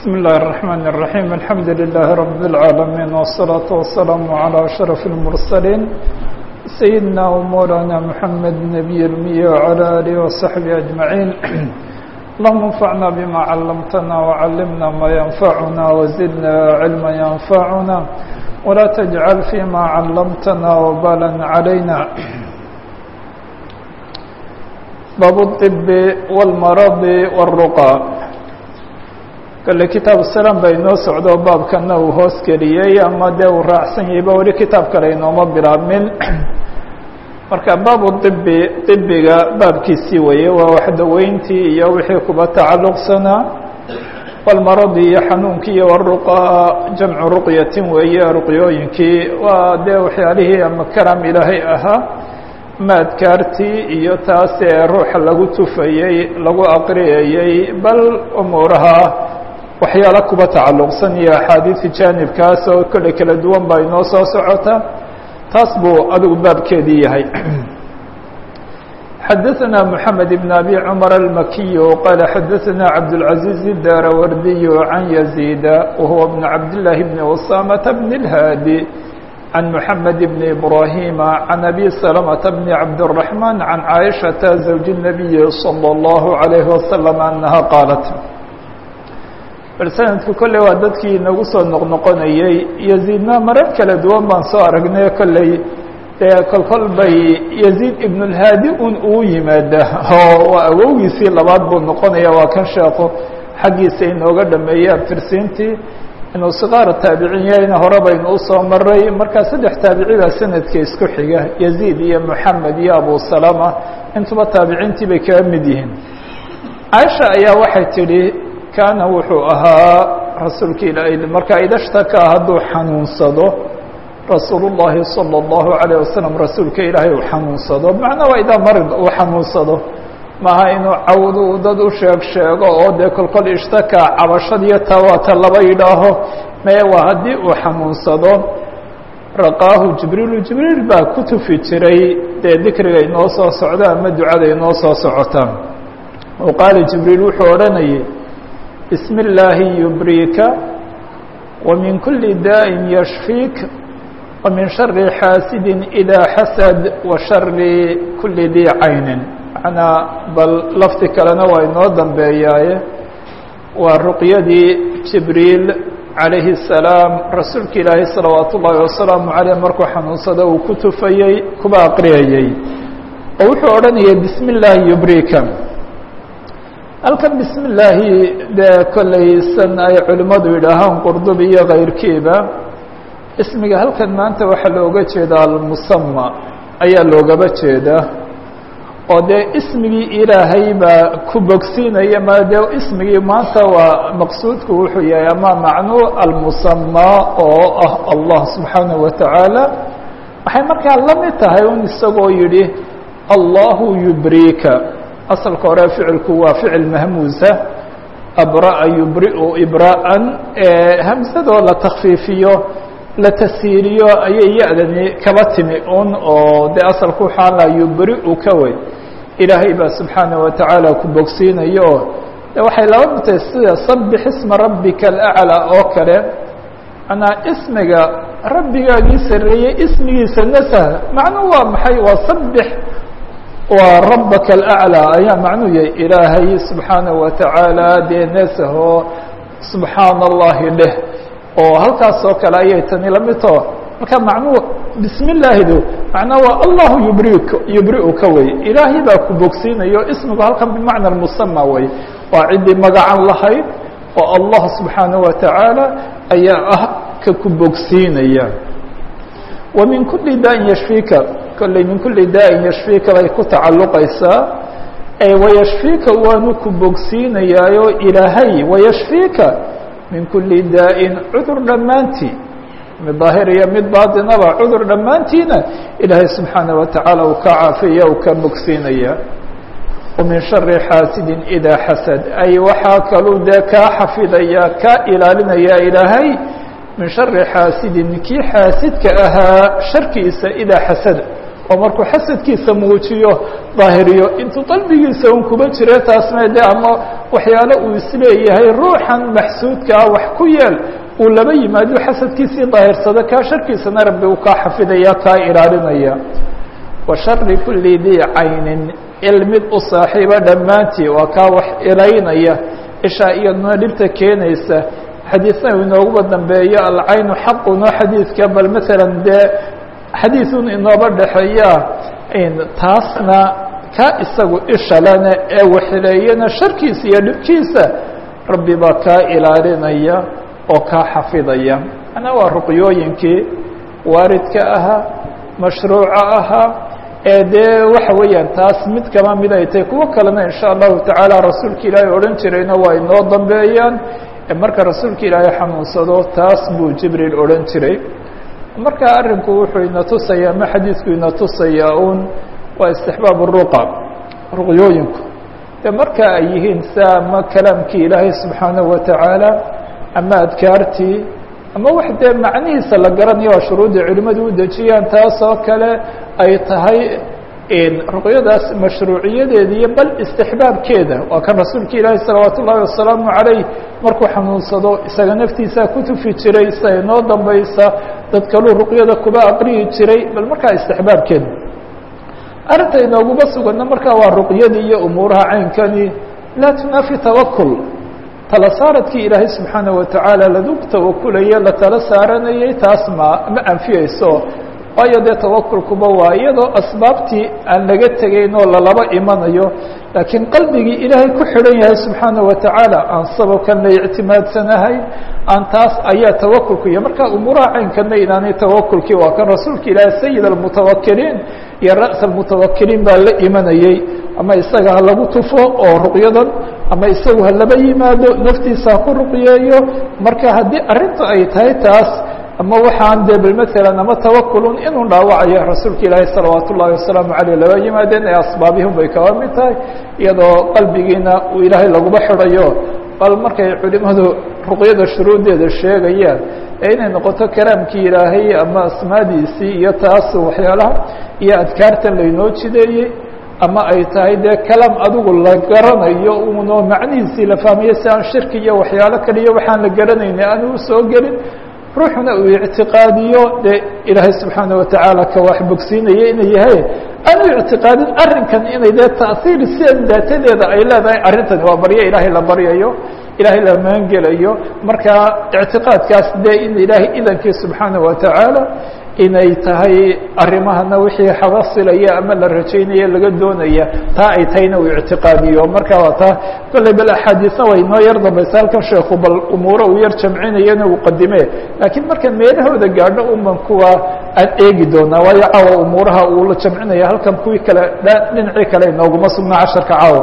بسم الله الرحمن الرحيم الحمد لله رب العالمين والصلاة والسلام على أشرف المرسلين سيدنا ومولانا محمد النبي المية وعلى آله وصحبه أجمعين اللهم انفعنا بما علمتنا وعلمنا ما ينفعنا وزدنا علما ينفعنا ولا تجعل فيما علمتنا وبالا علينا باب الطب والمرض والرقى kale kitaab salam ba inoo socdo baabkana uu hoos geliyey ama dee uu raacsan yahayba weli kitaab kale inooma bilaabmin marka baabu ibi ibiga baabkiisii weeye waa waxdaweyntii iyo wixii kuba tacalluqsanaa walmaradi iyo xanuunkii iyo waruqa jamcu ruqyatin weeye ruqyooyinkii waa dee waxyaalihii ama karam ilaahay ahaa ma adkaartii iyo taas ee ruuxa lagu tufayey lagu aqriyayey bal umuuraha waxyaalo kuba tacalluqsan iyo axaadiisi jaanibkaas oo kolley kala duwan baa inoo soo socota taas buu adigu baabkeedii yahay xadaثna mحamed بn abi cmar الmakiy qala xadaثna cabdالعaزيز الdarawardiy can يزيda wahuwa bn cabdالlahi bn وsamaة bn الhaadi عن محمد بن إبراهيم عن أبي سلمة بن عبد الرحمن عن عائشة زوج النبي صلى الله عليه وسلم أنها قالت bal sanadku kolley waa dadkii inagu soo noqnoqonayey yaziidna marar kala duwan baan soo aragnay kolley dee kolkol bay yaziid ibnulhaadi un uu yimaada oo waa awowgiisii labaad buu noqonaya waa kan sheeko xaggiisa inooga dhameeyey abtirsiintii inuu sikaara taabicin yahayna hore baynu usoo maray markaa saddex taabici baa sanadka isku xiga yaziid iyo moxamed iyo abu salama intuba taabiciintii bay kaga mid yihiin caaisha ayaa waxay tidhi kaana wuxuu ahaa rasuulka ilaahay markaa idashtaka hadduu xanuunsado rasuulu llaahi salى اllahu alayه wasalam rasuulka ilaahay uu xanuunsado macnaa waa idaa marid uu xanuunsado maaha inuu cawdu dad u sheeg sheego oo dee kolkol ishtaka cabashadiyo tawaata laba yidhaaho mee waa haddii uu xanuunsado raqaahu jibriilu jibriil baa ku tufi jiray dee dikriga inoo soo socda ama ducada inoo soo socota oo qaala jibriil wuxuu odhanayay bismi illaahi yubriika wa min kuli daa'in yashfiik wa min shari xaasidin idaa xasad wa shari kuli dii caynin manaa bal lafti kalena waa inoo dambeeyaaye waa ruqyadii jibriil calayhi الsalaam rasuulka ilaahay salawaat ullaahi wasalaamu caleyh markuu xanuunsado uu ku tufayey kuba aqriyayey oo wuxuu odhanayay bismi illaahi yubriika halkan bismi illaahi dee kollaysan ay culimmadu yidhaahaan qurdubi iyo kayrkiiba ismiga halkan maanta waxaa looga jeedaa almusama ayaa loogaba jeedaa oo dee ismigii ilaahay baa ku bogsiinaya ma dee ismigii maanta waa maqsuudku wuxuu yahay ama macnuu almusamaa oo ah allah subxaanaه wa tacaala waxay markaa la mid tahay un isagoo yidhi allahu yubriika asalka hore ficilku waa ficil mahmuusa abra'a yubri'u ibraa'an hamsadoo la takfiifiyo la tasiiriyo ayay ya-dani kaba timi un oo dee asalku waxaa la yubri'u ka wey ilaahay baa subxaanaه wa tacaala ku bogsiinayo oo de waxay laba mitay sida sabix isma rabbika alaclى oo kale manaa ismiga rabbigaagii sareeyey ismigiisa nasah macnuu waa maxay waa sabix waa rabaka alaclى ayaa macnuu yahay ilaahay subxaanaه wa tacaala dee nasaho subxaana allahi dheh oo halkaas oo kale ayay tani la mid tao marka macnuu bismi illaahidu macnaa waa allahu yubrik yubri'uka wey ilaahay baa ku bogsiinayo ismigu halkan bimacna musama wey waa ciddii magacan lahayd oo allah subxaanaه wa tacaala ayaa ah ka ku bogsiinaya wa min kuli daa'in yashfiika kolley min kuli daa'in yashfiika bay ku tacalluqaysaa wayashfiika waanu ku bogsiinayaayo ilaahay wayashfiika min kuli daa'in cudur dhammaantii mid daahir iyo mid baatinaba cudur dhammaantiina ilaahay subxaanaه wa tacaala uu ka caafiya uu ka bogsiinaya wa min shari xaasidin idaa xasad ay waxaa kaluu dee kaa xafidaya kaa ilaalinaya ilaahay min shari xaasidin kii xaasidka ahaa sharkiisa idaa xasada oo markuu xasadkiisa muujiyo daahiriyo intuu qalbigiisa un kuba jire taasna de ama waxyaalo uu isleeyahay ruuxan maxsuudkaa wax ku yeel uu laba yimaado xasadkiisii daahirsado kaa sharkiisana rabbi uu kaa xafidaya kaa ilaalinaya wa shari kuli dii caynin ilmid u saaxiiba dhammaantii waa kaa wax ilaynaya ishaa iyaduna dhibta keenaysa xadiisna inooguba dambeeyo alcaynu xaqunoo xadiidka bal maalan dee xadiisun inooba dhexeeya taasna ka isagu ishalana ee waxileeyana sharkiisa iyo dhibkiisa rabbi baa kaa ilaalinaya oo kaa xafidaya ana waa ruqyooyinkii waaridka ahaa mashruuca ahaa ee dee waxa weeyaan taas mid kama mid ay tahay kuwo kalena in sha allahu tacaala rasuulka ilaahay odhan jirayna waa inoo dambeeyaan marka rasuulka ilaahay xanuunsado taas buu jibriil odhan jiray marka arrinku wuxuu ina tusaya ama xadiidku ina tusayaa un waa istixbaab ruqa ruqyooyinku de marka ay yihiin sa ama kalaamkii ilaahay subxaanahu watacaala ama adkaartii ama wax dee macnihiisa la garanayo waa shuruuddii culimmadu u dejiyaan taas oo kale ay tahay ruqyadaas mashruuciyadeeda iyo bal istixbaabkeeda waa kan rasuulka ilaahi salawaat ullaahi wasalaamu calayh markuu xanuunsado isaga naftiisa ku tufi jiray sida inoo dambaysa dad kaluu ruqyada kuba aqriyi jiray bal markaa istixbaabkeeda arrinta inooguma sugana markaa waa ruqyadii iyo umuuraha caynkani laa tunaafi tawakul tala saaradkii ilaahay subxaana watacaala lagu tawakulaye la tala saaranayay taas ma ma anfiyeyso waayo dee tawakulkuba waa iyadoo asbaabtii aan laga tegayn oo lalaba imanayo laakiin qalbigii ilaahay ku xidhan yahay subxaana watacaala aan sababkan la ictimaadsanahay aan taas ayaa tawakulku iyo marka umuuraha caynkana inaanay tawakulkii waa kan rasuulka ilaahay sayid almutawakiliin iyo ra's almutawakiliin baa la imanayey ama isaga ha lagu tufo oo ruqyadan ama isagu ha laba yimaado naftiisa ha ku ruqyeeyo marka haddii arrintu ay tahay taas ama waxaan de bl mثalا ama tawakulun inuu dhaawacayo rasuulka ilaahi salawaat ullahi wasalaamu aleyh laba yimaadeen ee asbaabihim bay kaba mid tahay iyadoo qalbigiina uu ilaahay laguba xidhayo bal markay culimadu ruqyada shuruudeeda sheegayaan ee inay noqoto kalaamkii ilaahay ama asmaadiisii iyo taas waxyaalaha iyo adkaartan laynoo jideeyey ama ay tahay dee kalaam adigu la garanayo uno macnihiisii la fahmayo si aan shirki iyo waxyaalo kaliya waxaan la garanayni aanu usoo gelin ruuxuna uu ictiqaadiyo dee ilaahay subxaana watacaala ka wax bogsiinaya inay yahay aanu ictiqaadin arrinkan inay dee ta'hiir sidan daatadeeda ay leedahay arrintani waa baryo ilaahay la baryayo ilaahay la maangelayo marka ictiqaadkaas dee in ilaahay idankii subxaana watacaala inay tahay arrimahana wixii xabasilaya ama la rajaynaya laga doonaya taa ay tahayna uu ictiqaadiyo marka waa taa kolley bal axaadiisna way noo yar dambaysa halkan sheeku bal umuuro uu yar jamcinayana uu qadime laakiin marka meelahooda gaadho uman kuwa aan eegi doonaa waayo caawa umuuraha uu la jamcinaya halkan kuwii kale dhinacii kale inooguma sugnaa casharka caawa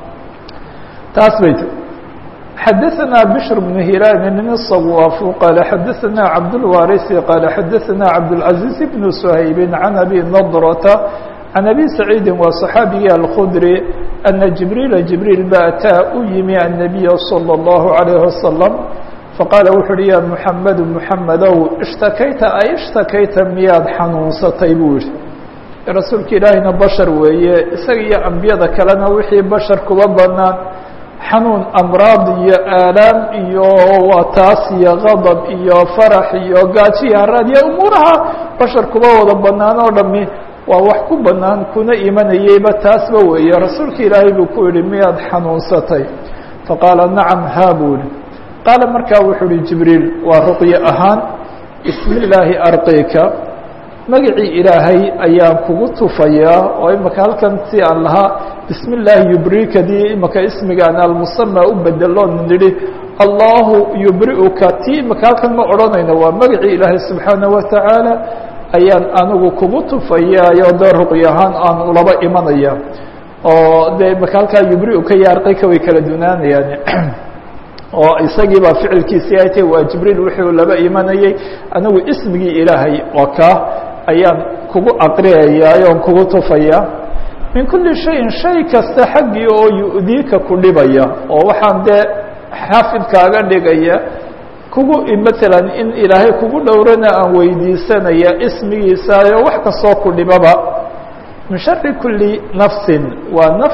taas bay xdثna بشر بن هiلال الصواف qال xdثna عبدالوارث qال xdثna عبدالعزيز بن سhayب عن أbي نضرة عن أbي سعيد waa صحاaبigii الخdري أن جiبريل جiبريل ba أtىa u yimi النبي صلى الله عليه وسلم faqاaل wuxu uhi ya محمد محمدow اشhtakayta ay اشhtakayta miyaad xanuunsatay buu yihi rasuulka ilaahina bشhر weeye isaga iyo أنbiyada kalena wixii bشhر kuba banaan xanuun amraad iyo aalaam iyo waa taas iyo qadab iyo farax iyo gaajo iyo haraad iyo umuuraha bashar kuba wada banaan oo dhami waa wax ku banaan kuna imanayeyba taasba weeye rasuulka ilaahay buu ku yihi miyaad xanuunsatay faqaala nacam haa buu yihi qaala markaa wuxuu uhi jibriil waa ruqye ahaan bismi illaahi arqika magacii ilaahay ayaan kugu tufayaa oo imaka halkan si aan lahaa bismi illaahi yubrikadii imaka ismigaan almusama u bedeloon nidhi allahu yubri'uka tii imaka halkan ma odhanayno waa magacii ilaahay subxaana watacaala ayaan anigu kugu tufayaayoo dee ruqy ahaan aan ulaba imanaya oo dee imaka halkaa yubri'uka iyo arqika way kala dunaanayaan oo isagii baa ficilkiisii ay tahy waa jibriil wuxuu laba imanayey anigu ismigii ilaahay waa kaa ayaan kugu aqriyayaa oon kugu tufaya min kuli shayin shay kasta xaggii oo yu'diika ku dhibaya oo waxaan dee xaafidkaaga dhigaya kugu matalan in ilaahay kugu dhowrana aan weydiisanaya ismigiisaayo wax kastoo ku dhibaba min shari kuli nafsin waa naf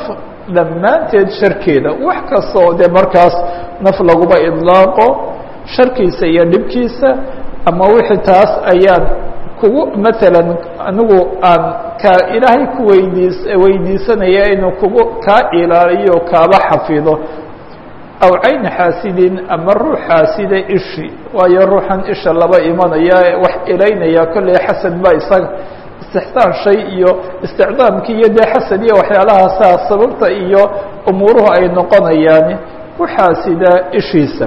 dhammaanteed sharkeeda wax kasta oo dee markaas naf laguba idlaaqo sharkiisa iyo dhibkiisa ama wixii taas ayaan kugu maalan anigu aan ka ilaahay ku weydiis weydiisanaya inuu kugu kaa ilaaliyo kaaba xafido aw cayni xaasidin ama ruux xaasida ishi waayo ruuxan isha laba imanaya wax ilaynaya kolley xasad baa isaga istixsaan shay iyo isticdaamkii iyo dee xasad iyo waxyaalahaasa sababta iyo umuuruhu ay noqonayaan ku xaasida ishiisa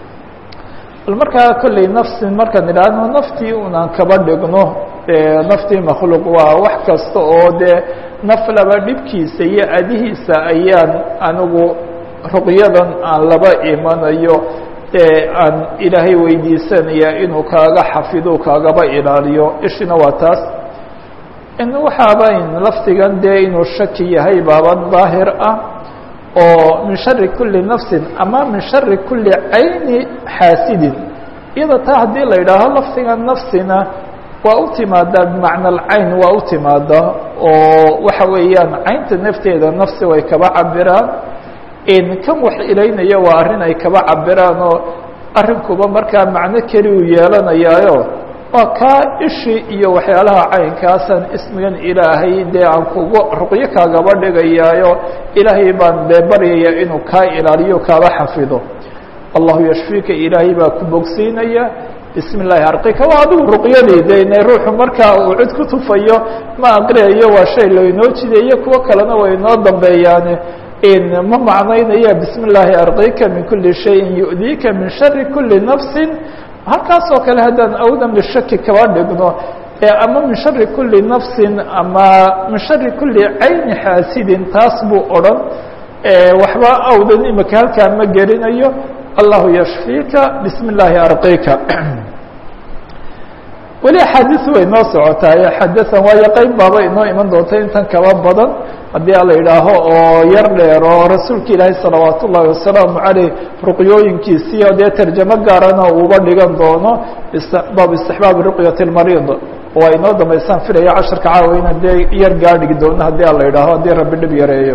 bal markaa kolley nafsin markaan idhaahno naftii unaan kaba dhigno naftii makhluuq waa wax kasta oo dee naf laba dhibkiisa iyo adihiisa ayaan anigu ruqyadan aan laba imanayo ee aan ilaahay weydiisanaya inuu kaaga xafido kaagaba ilaaliyo ishina waa taas in waxaabayn lafdigan dee inuu shaki yahay baaban daahir ah oo min shari kuli nafsin ama min shari kuli cayni xaasidin iyada taa haddii la yidhaaho lafdiga nafsina waa u timaadaa bimacna alcayn waa u timaadaa oo waxa weeyaan caynta nafteeda nafsi way kaba cabiraan kan wax ilaynaya waa arrin ay kaba cabiraan oo arrinkuba markaa macno keli uu yeelanayaayo waa kaa ishi iyo waxyaalaha caynkaasan ismigan ilaahay dee aan kugu ruqyo kaagaba dhigayaayo ilaahay baan dee baryaya inuu kaa ilaaliyo kaaba xafido allahu yashfiika ilaahay baa ku bogsiinaya bismi illaahi arqika waa adigu ruqyadii de ine ruuxu markaa uu cid ku tufayo ma aqriyayo waa shay laynoo jideeyo kuwo kalena way inoo dambeeyaane ma macnaynaya bismi illaahi arqika min kuli shayin yu'diika min shari kuli nafsin halkaas oo kale haddaan awdan lishaki kaba dhigno ama min shari kuli nafsin ama min shari kuli cayni xaasidin taas buu odhan waxba awdan imika halkaa ma gelinayo allahu yashfiika bismi illaahi arqika weli axaadiis way noo socotaay xadasan waayo qeyb baaba inoo iman doonta intan kaba badan haddii a la yidhaaho oo yar dheer oo rasuulka ilaahay salawaat ullahi wasalaamu caleyh ruqyooyinkiisii oo dee tarjamo gaarana uuba dhigan doono baab istixbaabi ruqyati lmariid waa inoo dambaysaan filaya casharka caawa inaan dee yar gaadhigi doono haddii a la yidhaaho haddii rabbi dhib yareeyo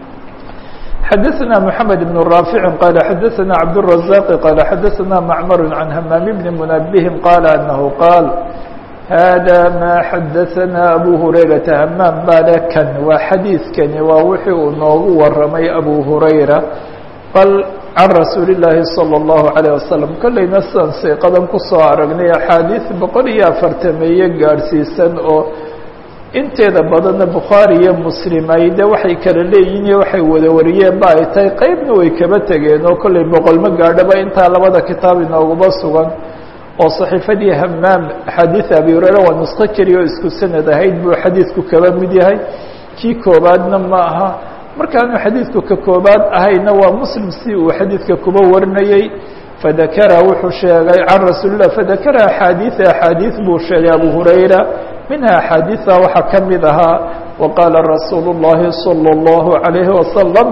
xadaثna mحamed بن raafici qala xadaثna cabdالرaزاq qala xadaثna macmar can hamaam bni munabihin qala anahu qaal hada ma xadaثna abu hurayrata hamaam baale kan waa xadiidkani waa wixii uu noogu waramay abu hurayra bal can rasuuli الlaahi salى الlahu عalيه wasalam kolleyna sidaan siiqadan kusoo aragnay axaadiis boqol iyo afartameeye gaadhsiisan oo inteeda badanna bukhaari iyo muslim ay de waxay kala leeyihin iyo waxay wada wariyeen ba ay tahay qeybna way kaba tegeen oo kolley boqolma gaadhaba intaa labada kitaab inooguma sugan oo saxiifadii hamaam axaadiid abi hureyre waa nusko keliya oo isku sanad ahayd buu xadiidku kaba mid yahay kii koobaadna ma aha markaanu xadiidku ka koobaad ahayna waa muslim si uu xadiidka kuba warinayey fadakara wuxuu sheegay can rasuulilah fadakara axaadiida axaadiid buu sheegay abu hurayra minha axaadiida waxaa ka mid ahaa waqaala rasuulu الlahi salى الlahu عalayhi wasalam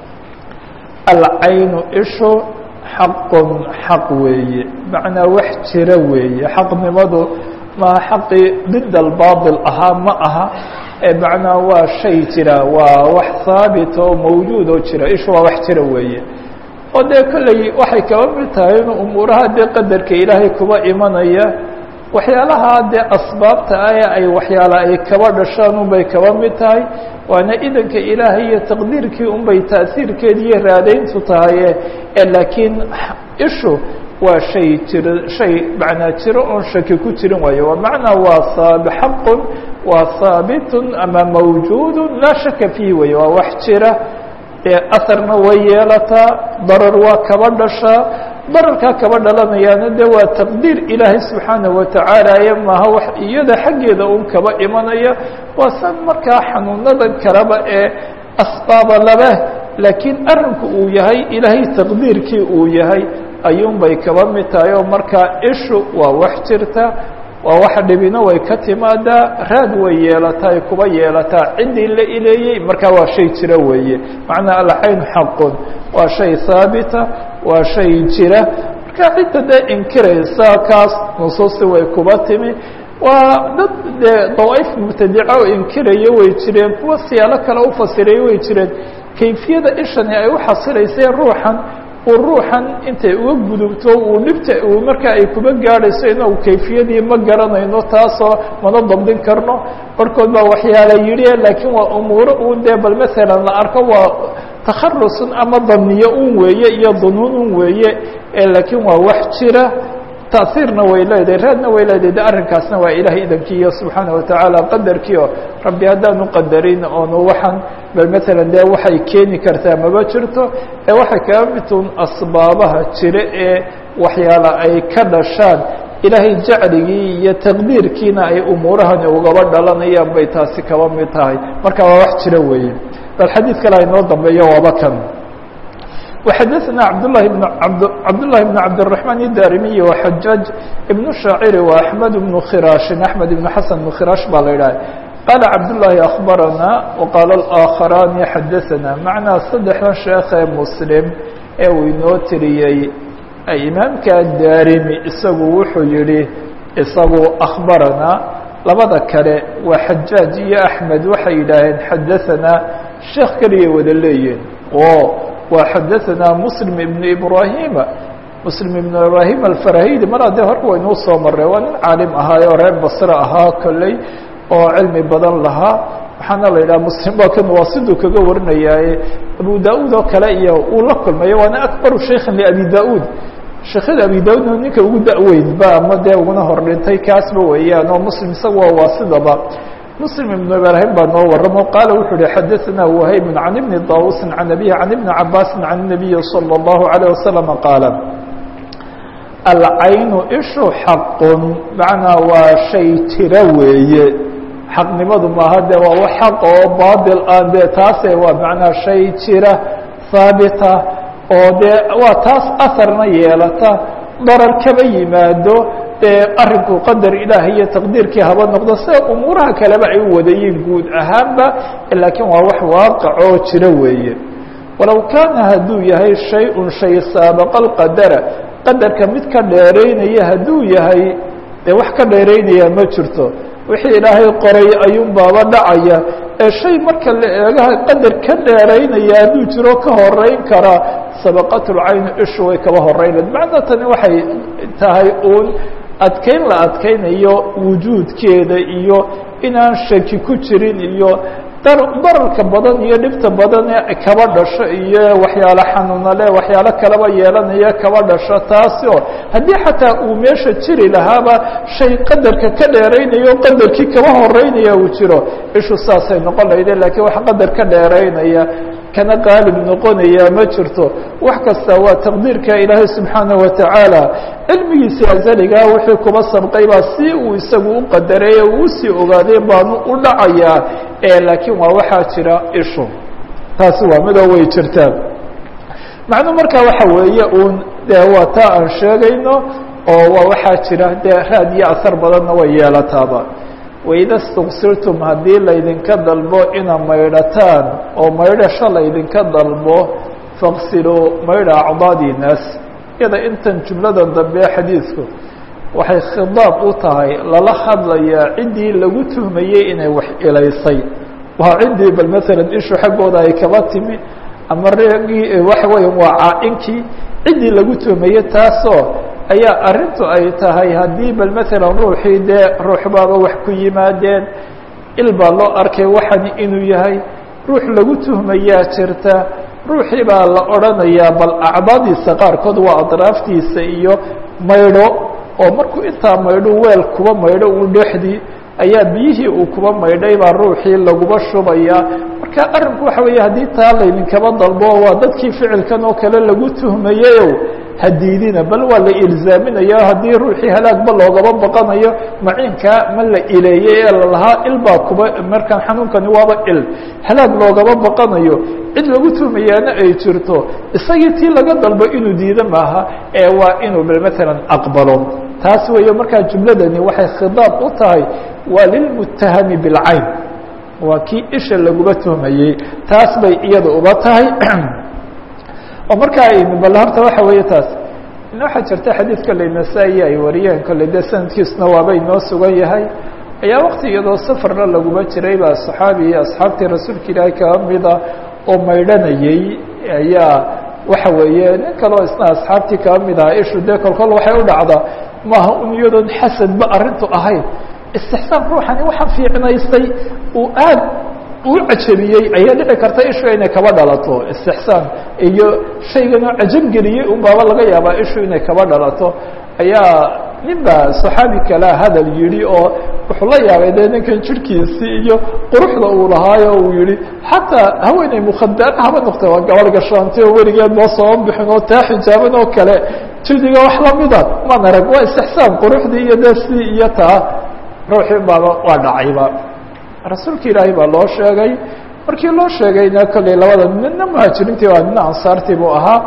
alcaynu ishu xaqun xaq weeye macnaa wax jira weeye xaqnimadu maa xaqii did albaaطil ahaa ma aha ee macnaa waa shay jira waa wax haabit oo mawjuud oo jira ishu waa wax jira weeye oo dee kolley waxay kaba mid tahay in umuuraha dee qadarka ilaahay kuba imanaya waxyaalaha dee asbaabta ah ee ay waxyaala ay kaba dhashaan unbay kaba mid tahay waana idanka ilaahay iyo taqdiirkii unbay taasiirkeedi iyo raadayntu tahaye ee laakiin ishu waa shay jiro shay macnaa jiro oon shaki ku jirin waayo waa macnaa waa saab xaqun waa haabitun ama mawjuudun laa shaka fiihi weeye waa wax jira ee asarna way yeelataa darar waa kaba dhashaa dararkaa kaba dhalanayaana de waa taqdiir ilaahay subxaanaه watacaala ye maaha wax iyada xaggeeda un kaba imanaya waa san markaa xanuunadan kaleba ee asbaaba laba laakiin arrinku uu yahay ilaahay taqdiirkii uu yahay ayuun bay kaba mid tahay oo markaa ishu waa wax jirta waa wax dhibina way ka timaadaa raad way yeelataa ay kuba yeelataa ciddii la ileeyey markaa waa shay jira weeye macnaa alcayn xaqun waa shay haabita waa shay jira marka cidda dee inkiraysa kaas nusuusti way kuba timi waa dad dee dawaaif mubtadica oo inkiraya way jireen kuwa siyaalo kale ufasiraya way jireen kayfiyada ishani ay u xasilaysay ruuxan uu ruuxan intay uga gudubto uu dhibta uu markaa ay kuba gaadhayso inagu kayfiyadii ma garanayno taasoo mana dabdin karno barhkood baa waxyaala yidhi laakiin waa umuuro uun dee bal masalan la arko waa takharusun ama daniyo un weeye iyo dunuun un weeye laakiin waa wax jira taiirna way leedahay raadna way leedahay de arrinkaasna waa ilahay idankiiyo subxaana watacaala qadarkiio rabbi haddaanu qadarin oonu waxaan bal maalan dee waxay keeni kartaa maba jirto ee waxay kaga midun asbaabaha jira ee waxyaala ay ka dhashaan ilaahay jacligii iyo taqdiirkiina ay umuurahani ugaba dhalanayaan bay taasi kaba mid tahay marka waa wax jira weeye bal xadiid kale aynoo dambeeyo waaba kan وxdثna cبdاللh بن cبداللhi بن cبدالرحمن الdاrمي وحجاج بن الشhاacر وأحمد بن khراaش أحمد بن حسن بن khراaش baa la idhah qال cبداللhi أخبرنا وqال الآkخراn xdثna معنaa saddexdan sheekee mسلم ee uu inoo tiriyey imaamka darimi isagu wuxuu yihi isagu أخبرنا labada kale waa xajاaج iyo أحmed waxay yidhaaheen xadaثna sheekh keliyay wada leeyihin wa xadaثna msلم بن إbrahima msلم بن ibrahim alfarahidi mar haddee hor waynuu soo maray waa nin caalim ahaayo reer basre ahaa kolley oo cilmi badan lahaa waxaana la yidhaha mslim waa kan waa siduu kaga warinayaaye abu da-ud oo kale iyo uu la kulmayo waana akbaru shaykhin liabi da-ud sheekhada abi da-udna ninka ugu da-weyn ba ama dee uguna hor dhintay kaasba weeyaan oo muslim isaga waa sidaba مسلم بن إبراهيم baa noo waramo qaaل wuxuu uhi xadaثna وhayb عan بن طاوuس عan أبيه عan بن cabاس عan النبي صلى الله عليه وسلم qاaل alcaynu ishu xaq macnaa waa shay jira weeye xaqnimadu maaha de waa wax xaq oo baطil ah de taase waa macnaa shay jira haabita oo dee waa taas aharna yeelata darar kaba yimaado dee arrinku qadar ilaahay iyo taqdiirkii haba noqdo sida umuuraha kaleba ay u wadayiin guud ahaanba laakiin waa wax waaqicoo jira weeye walow kaana hadduu yahay shay-un shay saabaqa alqadara qadarka mid ka dheeraynaya hadduu yahay dee wax ka dheeraynaya ma jirto wixii ilaahay qoray ayuun baaba dhacaya ee shay marka la eegaha qadar ka dheeraynaya hadduu jiro ka horeyn karaa sabaqatulcaynu ishu way kaba horeynayd macna tani waxay tahay uun adkeyn la adkeynayo wujuudkeeda iyo inaan shaki ku jirin iyo dararka badan iyo dhibta badan ee kaba dhasho iyo waxyaalo xanuunale waxyaalo kalaba yeelanaya kaba dhasho taasi oo haddii xataa uu meesha jiri lahaaba shay qadarka ka dheeraynayo qadarkii kaba horeynaya uu jiro ishu saasay noqon lahayde lakiin wax qadar ka dheeraynaya kana qaalib noqonaya ma jirto wax kasta waa taqdiirka ilaahay subxaanaه watacaala cilmigiisii azaligaa wixii kuba sabqay baa si uu isagu u qadareeye uu usii ogaaday baanu u dhacayaa laakiin waa waxaa jira ishu taasi waa midoo way jirtaa macnuu markaa waxa weeye uun dee waa taa aan sheegayno oo waa waxaa jira dee raad iyo asar badanna way yeelataaba waida اstuksiltum haddii laydinka dalbo ina maydhataan oo maydhasho laydinka dalbo faqsiluu maydha acdaadii naas iyada intan jumladan dambe xadiidku waxay khidaab u tahay lala hadlayaa ciddii lagu tuhmayey inay wax ilaysay waa ciddii bal maalan ishu xaggooda ay kaba timi ama reegii waxa weya waa caa-inkii ciddii lagu tuhmayey taasoo ayaa arrintu ay tahay haddii bal maalan ruuxii dee ruux baaba wax ku yimaadeen il baa loo arkay waxani inuu yahay ruux lagu tuhmayaa jirta ruuxii baa la odhanayaa bal acdaadiisa qaarkood waa adraaftiisa iyo maydho oo markuu intaa maydho weel kuba maydho uu dhexdii ayaa biyihii uu kuba maydhay baa ruuxii laguba shubayaa marka arrinku waxa weeye haddii taa laydinkaba dalbo waa dadkii ficilkan oo kale lagu tuhmayeyow hadiidina bal waa la ilzaaminaya haddii ruuxii halaagba loogaba baqanayo maciinkaa ma la ileeyey ee lalahaa il baa kuba markaan xanuunkani waaba il halaag loogaba baqanayo cid lagu tuhmayaana ay jirto isagii tii laga dalbo inuu diido maaha ee waa inuu bal maalan aqbalo taas weeye markaa jumladani waxay khidaab u tahay waa lilmutahami bilcayn waa kii isha laguba tuhmayey taas bay iyada uba tahay oo markaa bal horta waxa weeye taas waxaa jirta xadiid kolley nasaa-i ay wariyeen kolley dee sanadkiisuna waaba inoo sugan yahay ayaa wakti iyadoo safarna laguma jiray baa saxaabi iyo asxaabtii rasuulka ilaahay kaga mida oo maydhanayey ayaa waxa weeye nin kaleo isna asxaabtii kaba mid aha ishu dee kolkol waxay u dhacdaa maaha un iyadoon xasadba arrintu ahayn istixsaan ruuxani waxa fiicnaystay uu aad uu cajabiyey ayaa dhici karta ishu inay kaba dhalato istixsaan iyo shayganoo cajabgeliyey un baaba laga yaabaa ishu inay kaba dhalato ayaa nin baa saxaabi kalea hadal yidhi oo wuxuu la yaabay dee ninkan jirhkiisii iyo quruxda uu lahaayo uu yihi xataa haweeney mukhadar haba noqta waa gabar gashaantay oo weligeed noo soo bixin oo taa xijaaban oo kale jildiga wax lamida maan arag waa istixsaan quruxdii iyo dee si iyo taa ruuxii baaba waa dhacayba rasuulka ilaahay baa loo sheegay markii loo sheegayna kolley labada midna muhaajiriintii waa midna ansaartii buu ahaa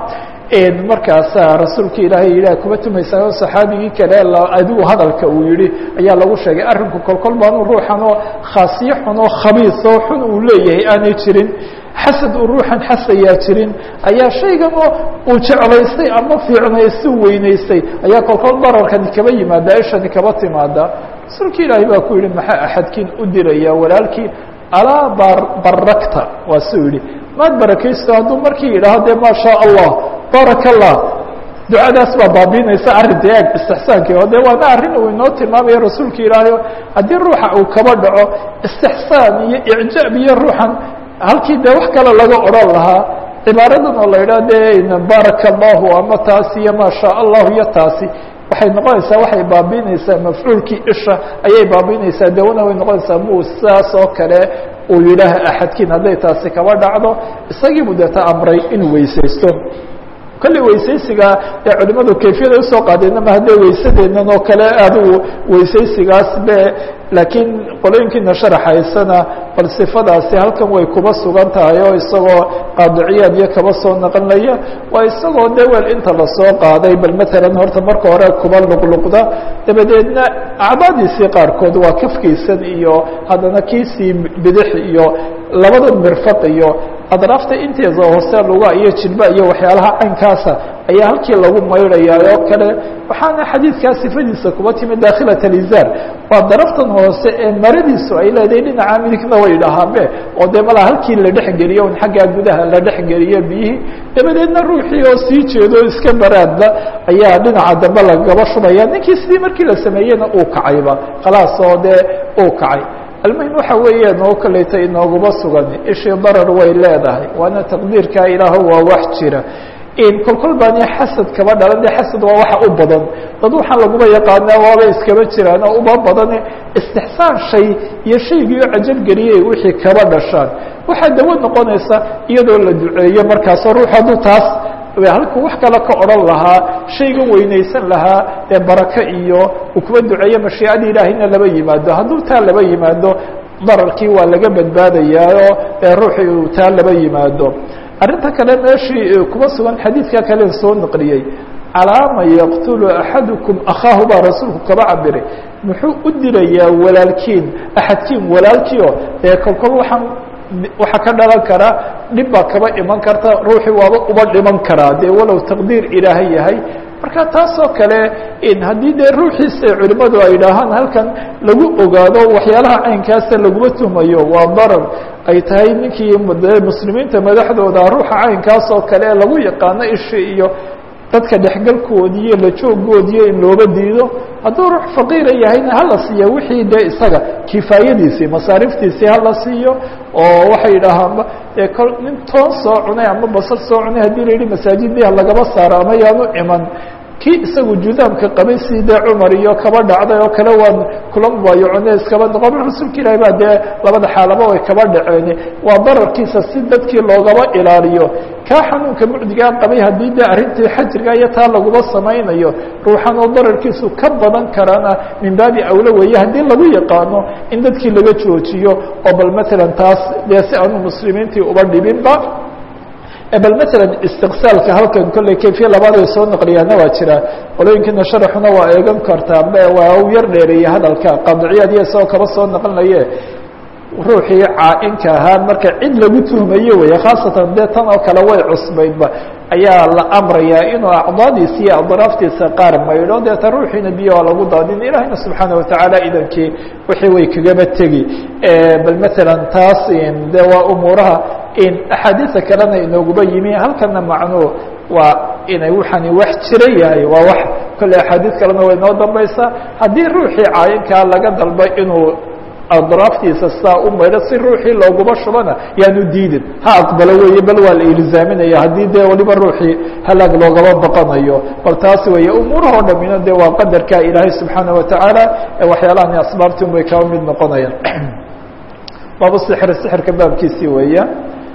markaasaa rasuulka ilaahay yidhah kuma tumaysaa oo saxaabigii kale adigu hadalka uu yihi ayaa lagu sheegay arrinku kolkol baanu ruuxan oo khaasiyo xun oo khabiis oo xun uu leeyahay aanay jirin xasad uu ruuxan xasayaa jirin ayaa shaygan oo uu jeclaystay ama fiicnaystu weynaystay ayaa kolkol dararkani kaba yimaada ishani kaba timaada rasuulka ilaahay baa ku yihi maxaa axadkiin u diraya walaalkii alaa barakta waa suu yihi maad barakaysto hadduu markii yidhaaho dee maa shaa allah baaraka allah ducadaas baa baabiinaysa arrinta eeg istixsaankii oo de waana arrin uu inoo tilmaamaya rasuulka ilaahay haddii ruuxa uu kaba dhaco istixsaan iyo icjaab iyo ruuxan halkii dee wax kale laga odhan lahaa cibaaradan oo la yidhaha de baaraka allahu ama taasi iyo maa shaa allahu iyo taasi waxay noqonaysaa waxay baabiinaysaa mafcuulkii isha ayay baabiinaysaa dawana way noqonaysaa muu sidaas oo kale uu yidhaah axadkiin hadday taasi kaba dhacdo isagiibu deeta amray inuu weysaysto kolley weysaysiga ee culimadu kayfiyada usoo qaadeenna ma haddee weysadeennan oo kale adigu weysaysigaas be laakiin qolooyinkiina sharaxaysana bal sifadaasi halkan way kuba sugan tahay oo isagoo qaadiciyaad iyo kaba soo naqanlaya waa isagoo de wel inta lasoo qaaday bal matalan horta marka hore kuba luqluqda dabadeedna acdaadiisii qaarkood waa kafkiisan iyo haddana kiisii bidix iyo labada mirfaq iyo adraafta inteeda hoose luga iyo jilba iyo waxyaalaha caynkaasa ayaa halkii lagu maydhayaa oo kale waxaana xadiidkaa sifadiisa kuba timi dakhilat alizaar waa daraftan hoose ee maradiisu ay leedahay dhinaca midigna way dhahaanbe oo dee malaa halkii la dhexgeliyo un xaggaa gudaha la dhexgeliyo biyihii dabadeedna ruuxii oo sii jeedo iska baraadba ayaa dhinaca dambe lagaba shubaya ninkii sidii markii la sameeyena uu kacayba khalaas oo dee uu kacay almuhim waxa weeyaan oo kaleyta inooguma sugan ishii darar way leedahay waana taqdiirkaa ilaaho waa wax jira kolkol baani xasad kaba dhalan de xasad waa waxa u badan dad waxaan laguma yaqaanaa waaba iskaba jiraan oo uba badane istixsaan shay iyo shaygii oo cajalgeliyey wixii kaba dhashaan waxaa dawo noqonaysa iyadoo la duceeyo markaasoo ruux hadduu taas halkuu wax kale ka odhan lahaa shaygan weynaysan lahaa ee barako iyo uu kuba duceeyo mashiicada ilaahayna laba yimaado hadduu taa laba yimaado dararkii waa laga badbaadayaaoo ee ruuxii uu taa laba yimaado arrinta kale meeshii kuma sugan xadiidka kalen soo naqliyey calaama yaqtulu axadukum akhaahu baa rasuulku kaba cabiray muxuu u dilayaa walaalkiin axadkiin walaalkiio ee kolkol waxaan waxaa ka dhalan karaa dhib baa kaba iman karta ruuxii waaba uba dhiman karaa dee walow taqdiir ilaahay yahay marka taasoo kale haddii dee ruuxiisa culimmadu ay dhahaan halkan lagu ogaado waxyaalaha caynkaasa laguma tuhmayo waa darar ay tahay ninkii muslimiinta madaxdooda ruuxa caynkaas oo kale ee lagu yaqaano ishi iyo dadka dhexgalkoodii iyo lajoogoodiiyo in looba diido hadduu ruux faqiira yahayna hala siiya wixii dee isaga kifaayadiisii masaariftiisii hala siiyo oo waxay dhahaanba dee kol nin toon soo cunay ama basal soo cunay haddii la yidhi masaajidii lagaba saaro ama yaanu iman kii isagu judaamka qabay si dee cumar iyo kaba dhacday oo kale waan kula mubaayacone iskaba noqon rasuulka ilaahi baa dee labada xaalaba way kaba dhaceen waa dararkiisa si dadkii loogaba ilaaliyo kaa xanuunka mucdigaa qabay haddii dee arrintii xajirga iyo taa laguma samaynayo ruuxan oo dararkiisu ka badan karana min baabi awlo weeye haddii lagu yaqaano in dadkii laga joojiyo oo bal matalan taas dee si aanu muslimiintii uba dhibinba bal matalan istiqsaalka halkan kolley kayfiya labaad ay soo naqliyaana waa jira qolooyinkiina sharaxuna waa eegan kartaa waa u yar dheereeyey hadalka qaadiciyaad iyo isagoo kaba soo naqlinaye ruuxii caa-inka ahaa marka cid lagu tuhmayo weeye khaasatan dee tan oo kale way cusbaydba ayaa la amrayaa inuu acdaadiisa iyo adraaftiisa qaar maydho deeta ruuxiina biyo waa lagu daadin ilaahayna subxaana watacaala idankii wixii way kagaba tegi bal maalan taas de waa umuuraha axaadiisa kalena inooguba yimi halkana macnuu waa inay waxani wax jira yahay waa wax kolley axaadiis kalena way noo dambaysaa haddii ruuxii caayinkaa laga dalbay inuu adraaftiisa saa u maydho si ruuxii looguma shubana yaanu diidin ha aqbalo weeye bal waa la ilzaaminaya haddii dee waliba ruuxii halaag loogama baqanayo bal taasi weeye umuuraha o dhamina de waa qadarka ilaahay subxaana watacaala ee waxyaalahan asbaabtin bay kaba mid noqonayaan baabu sixr sixirka baabkiisii weeya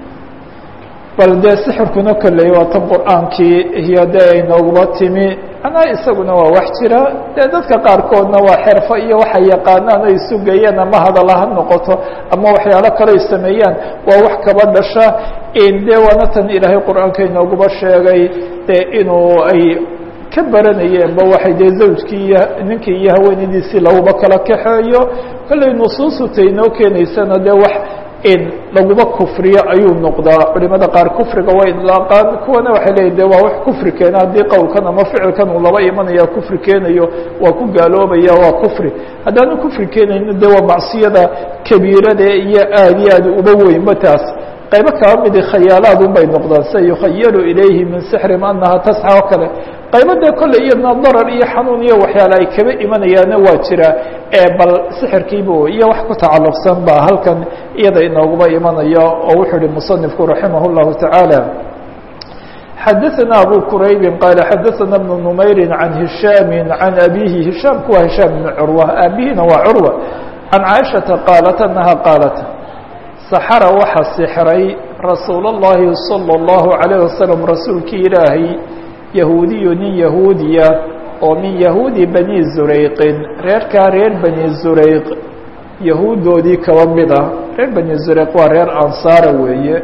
bal dee sixirkuna kolley waa tan qur-aankii iyo dee ay nooguba timi anaa isaguna waa wax jira dee dadka qaarkoodna waa xerfo iyo waxay yaqaanaan ay sugayaan ama hadala ha noqoto ama waxyaalo kale ay sameeyaan waa wax kaba dhasha dee waana tan ilaahay qur-aanka inooguba sheegay dee inuu ay ka baranayeenba waxay dee zawjkii iyo ninkii iyo haweenadiisii laguba kala kaxeeyo kolley nusuusuta inoo keenaysana dee wax in laguma kufriyo ayuu noqdaa culimada qaar kufriga way idlaaqaan kuwana waxay leeyihin de waa wax kufri keena haddii qowlkan ama ficilkan uu laba imanaya kufri keenayo waa ku gaaloobaya waa kufri haddaanu kufri keenayno de waa macsiyada kabiirada iyo aad iyo aad uba weynba taas qaybo kaba midi khayaalaad un bay noqdaan sida yukhayalu ilayhi min sixrim anaha tasxa oo kale qaybo dee kolley iyadna darar iyo xanuun iyo waxyaale ay kaba imanayaana waa jira bal sixirkiiba iyo wax ku tacalluqsan ba halkan iyada inooguba imanaya oo wuxuu ihi musanifku raximah اllahu tacaala xadaثana abu quraybi qaala xadaثana bnu numayri can hishaami can abihi hishaamku waa hishaam bn curwa aabihina waa curwa can caaishata qaalat anaha qaalat saxara waxa sixray rasuul اllahi salى اllahu عalayه wasalam rasuulkii ilaahay yahuudiyu nin yahuudiya oo min yahuudi bani zurayqin reerkaa reer bani zurayq yahuuddoodii kaba mid ah reer bani zurayq waa reer ansaara weeye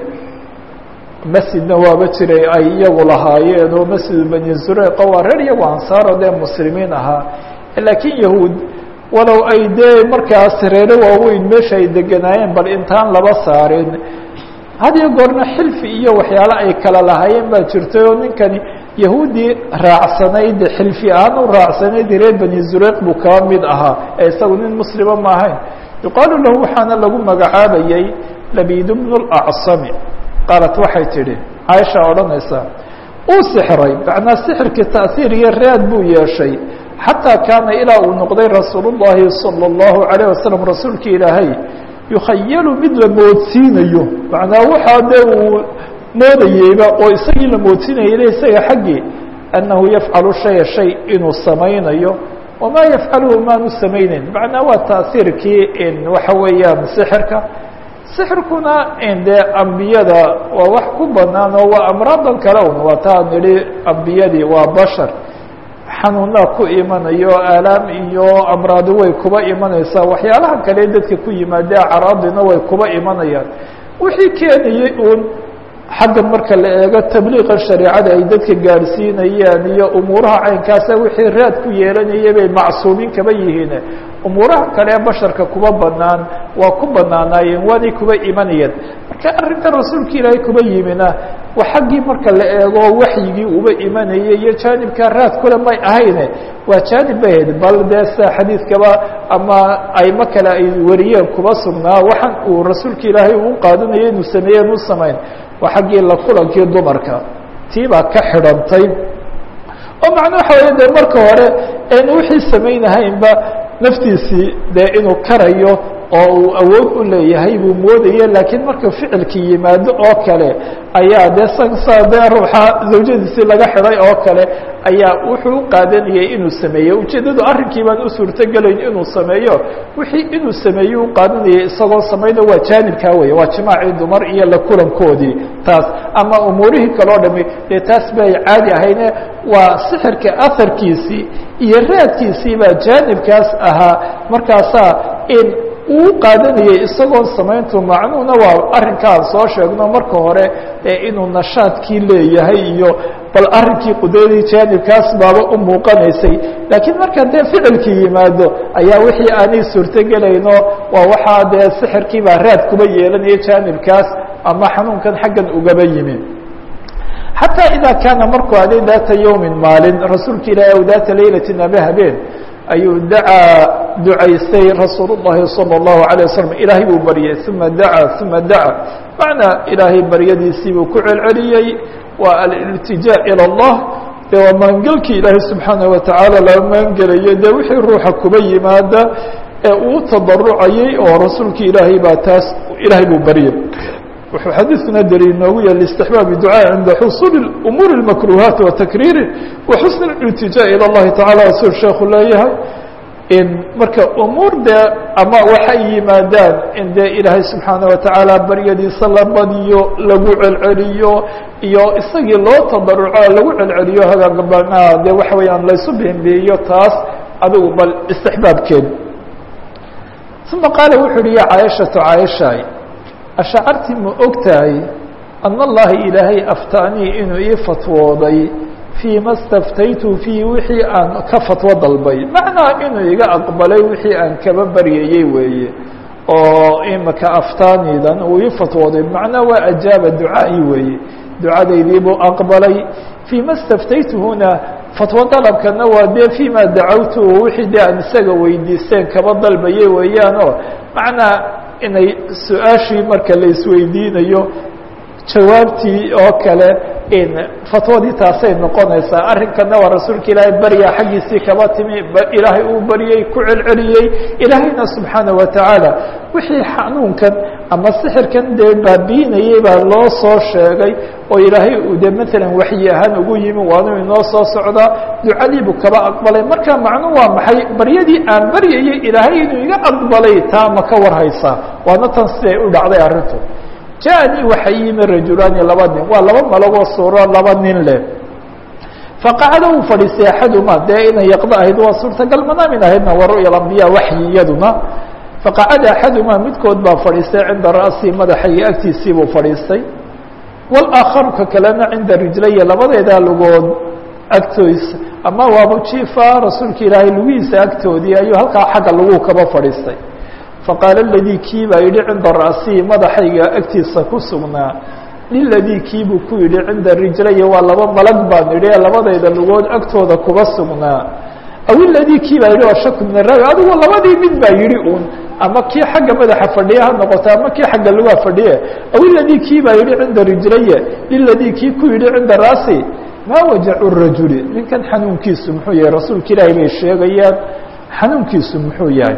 masjidna waaba jiray ay iyagu lahaayeen oo masjidu bani zurayqa waa reer iyagu ansaaro dee muslimiin ahaa laakiin yahuud walow ay dee markaas reero waaweyn meesha ay deganaayeen bal intaan laba saarin had iyo goorna xilfi iyo waxyaalo ay kala lahaayeen baa jirtay oo ninkani yahuuddii raacsanayd xilfi ahaan u raacsanayd reer bani zureyq buu kaba mid ahaa ee isagu nin muslima ma ahayn yuqaalu lahu waxaana lagu magacaabayey labid bnu اlacsami qaalat waxay tidhi caaisha odhanaysaa uu sixray macnaa sixirkii ta'hiir iyo raad buu yeeshay xataa kaana ilaa uu noqday rasuul الlahi salى الlahu عalيه wasalam rasuulki ilaahay yukhayalu mid la moodsiinayo macnaa waxaa dee uu moodayeyba oo isagii la moodsiinayay isaga xaggii annahu yafcalu shaya shay inuu samaynayo wamaa yafcaluhu maanu samayneyn macnaa waa taasiirkii waxa weeyaan sixirka sixirkuna dee ambiyada waa wax ku banaan oo waa amraadan kale un waa taa nidhi ambiyadii waa bashar xanuunaa ku imanayo aalaam iyo amraadi way kuba imanaysaa waxyaalaha kale dadka ku yimaade acraadina way kuba imanayaan wixii keenayey uun xaggan marka la eego tabliiqa shareecada ay dadka gaadhsiinayaan iyo umuuraha caynkaasa wixii raad ku yeelanayay bay macsuumiin kaba yihiin umuuraha kale ee basharka kuba banaan waa ku banaanaayeen waanay kuba imanayeen marka arrinta rasuulka ilaahay kuba yimina wa xaggii marka la eego waxyigii uba imanayay iyo jaanibkaa raad kule may ahayne waa jaanib bay hayd bal dee sa xadiidkaba ama aymo kale ay wariyeen kuba sugnaa waxaan uu rasuulka ilaahay uu qaadanayo inuu sameeyeen u samayn waa xaggii la kulankii dumarka tii baa ka xidhantay oo macna waxa weeye dee marka hore en wixii samaynahaynba naftiisii dee inuu karayo oo uu awood u leeyahay buu moodaye laakiin marka ficilkii yimaado oo kale ayaa dee sa dee ruuxa zawjadiisii laga xidhay oo kale ayaa wuxuu u qaadanayay inuu sameeyo ujeeddadu arrinkii baan u suurtogelayn inuu sameeyo wixii inuu sameeyo u qaadanayay isagoo samayna waa jaanibkaa weeye waa jimaacii dumar iyo la kulankoodii taas ama umuurihii kaleo dhami dee taas bay caadi ahayne waa sixirka aharkiisii iyo raadkiisii baa jaanibkaas ahaa markaasaa in uu qaadanayay isagoon samayntu macnuhuna waa arrinkaan soo sheegno marka hore ee inuu nashaadkii leeyahay iyo bal arrinkii qudradii jaanibkaas baaba u muuqanaysay laakiin marka dee ficilkii yimaado ayaa wixii aanay suurtogelayno waa waxaa dee sixirkii baa raad kuba yeelanaya jaanibkaas ama xanuunkan xaggan ugaba yimi xataa idaa kaana markuu aday daata yowmin maalin rasuulka ilaahi aw daata laylatin ama habeen ayuu dacaa ducaystay rasuul الlahi salى الlahu عalيه waslm ilaahay buu baryay uma dacaa uma dacaa macnaa ilaahay baryadiisii buu ku celceliyey waa aliltijaa ilى اllah de waa maangelkii ilaahay subxaanaه watacaala laga maangelayo dee wixii ruuxa kuba yimaada ee uu tadarucayay oo rasuulki ilaahay baa taas ilaahay buu baryay wuxuu xadiidkuna daliil noogu yahay istixbaabi ducaa cinda xusuuli umuuri اmakruhaati wa takriiri wa xusni اliltijaa ilى اllahi tacala suu sheekhu leeyahay in marka umuur dee ama waxay yimaadaan in dee ilaahay subxaanaه watacaala baryadiisa la badiyo lagu celceliyo iyo isagii loo tadaruco lagu celceliyo hagaagabanaha dee waxa weeyaan laysu bihimbihiyo taas adigu bal istixbaabkeed uma qaala wuxu uhi ya caaishatu caaishaay ashacarti ma og tahay ana allaha ilaahay aftaanii inuu ii fatwooday fii ma staftaytu fiihi wixii aan ka fatwo dalbay macnaa inuu iga aqbalay wixii aan kaba baryayey weeye oo imaka aftaanidan uu ii fatwooday macnaa waa ajaaba ducaa'i weeye ducadaydii buu aqbalay fii ma staftaytuhuna fatwo dalabkana waa dee fii ma dacawtu wixii dee aan isaga weydiisteen kaba dalbayay weeyaanoo macnaa inay su-aashii marka la isweydiinayo jawaabtii oo kale in fatwadii taasay noqonaysaa arrinkana waa rasuulka ilaahay barya xaggiisii kaba timi ilaahay uu baryey ku celceliyey ilaahayna subxaanaه watacaala wixii xanuunkan ama sixirkan dee baabiinayey baa loo soo sheegay oo ilaahay uu de maalan waxyi ahaan ugu yimi waanu inoo soo socdaa ducadiibuu kaba aqbalay marka macnu waa maxay baryadii aan baryayey ilaahay inuu iga aqbalay taa ma ka warhaysaa waana tan siday u dhacday arrintu jaanii waxay yimi rajulaani laba nin waa laba malagoo suuro laba nin leh faqacda uu fadhiistay axaduma dee inay yaqdo ahayd waa suurtagal manaamin ahaydna waa ru'ya alambiya waxyi iyaduna faqacada axaduma midkood baa fadhiistay cinda ra'sii madaxayga agtiisii buu fadhiistay wاlaakharu ka kalena cinda rijlaya labadeedaa lugood agtoisa ama waaba jiifa rasuulka ilaahay lugihiisa agtoodii ayuu halkaa xagga lagu kaba fadhiistay faqaala اladii kii baa yidhi cinda ra'sihi madaxayga agtiisa ku sugnaa liladii kii buu ku yidhi cinda rijlaya waa laba malag baan idhi labadayda lugood agtooda kuba sugnaa aw iladii kii baa yidhi waa shaku min arawi adigu labadii mid baa yidhi uun ama kii xagga madaxa fadhiye ha noqoto ama kii xagga lugaa fadhiye aw iladii kii baa yidhi cinda rijlaya liladii kii ku yidhi cinda ra'si maa wajacu rajuli ninkan xanuunkiisu muxuu yahay rasuulka ilaahay bay sheegayaan xanuunkiisu muxuu yahay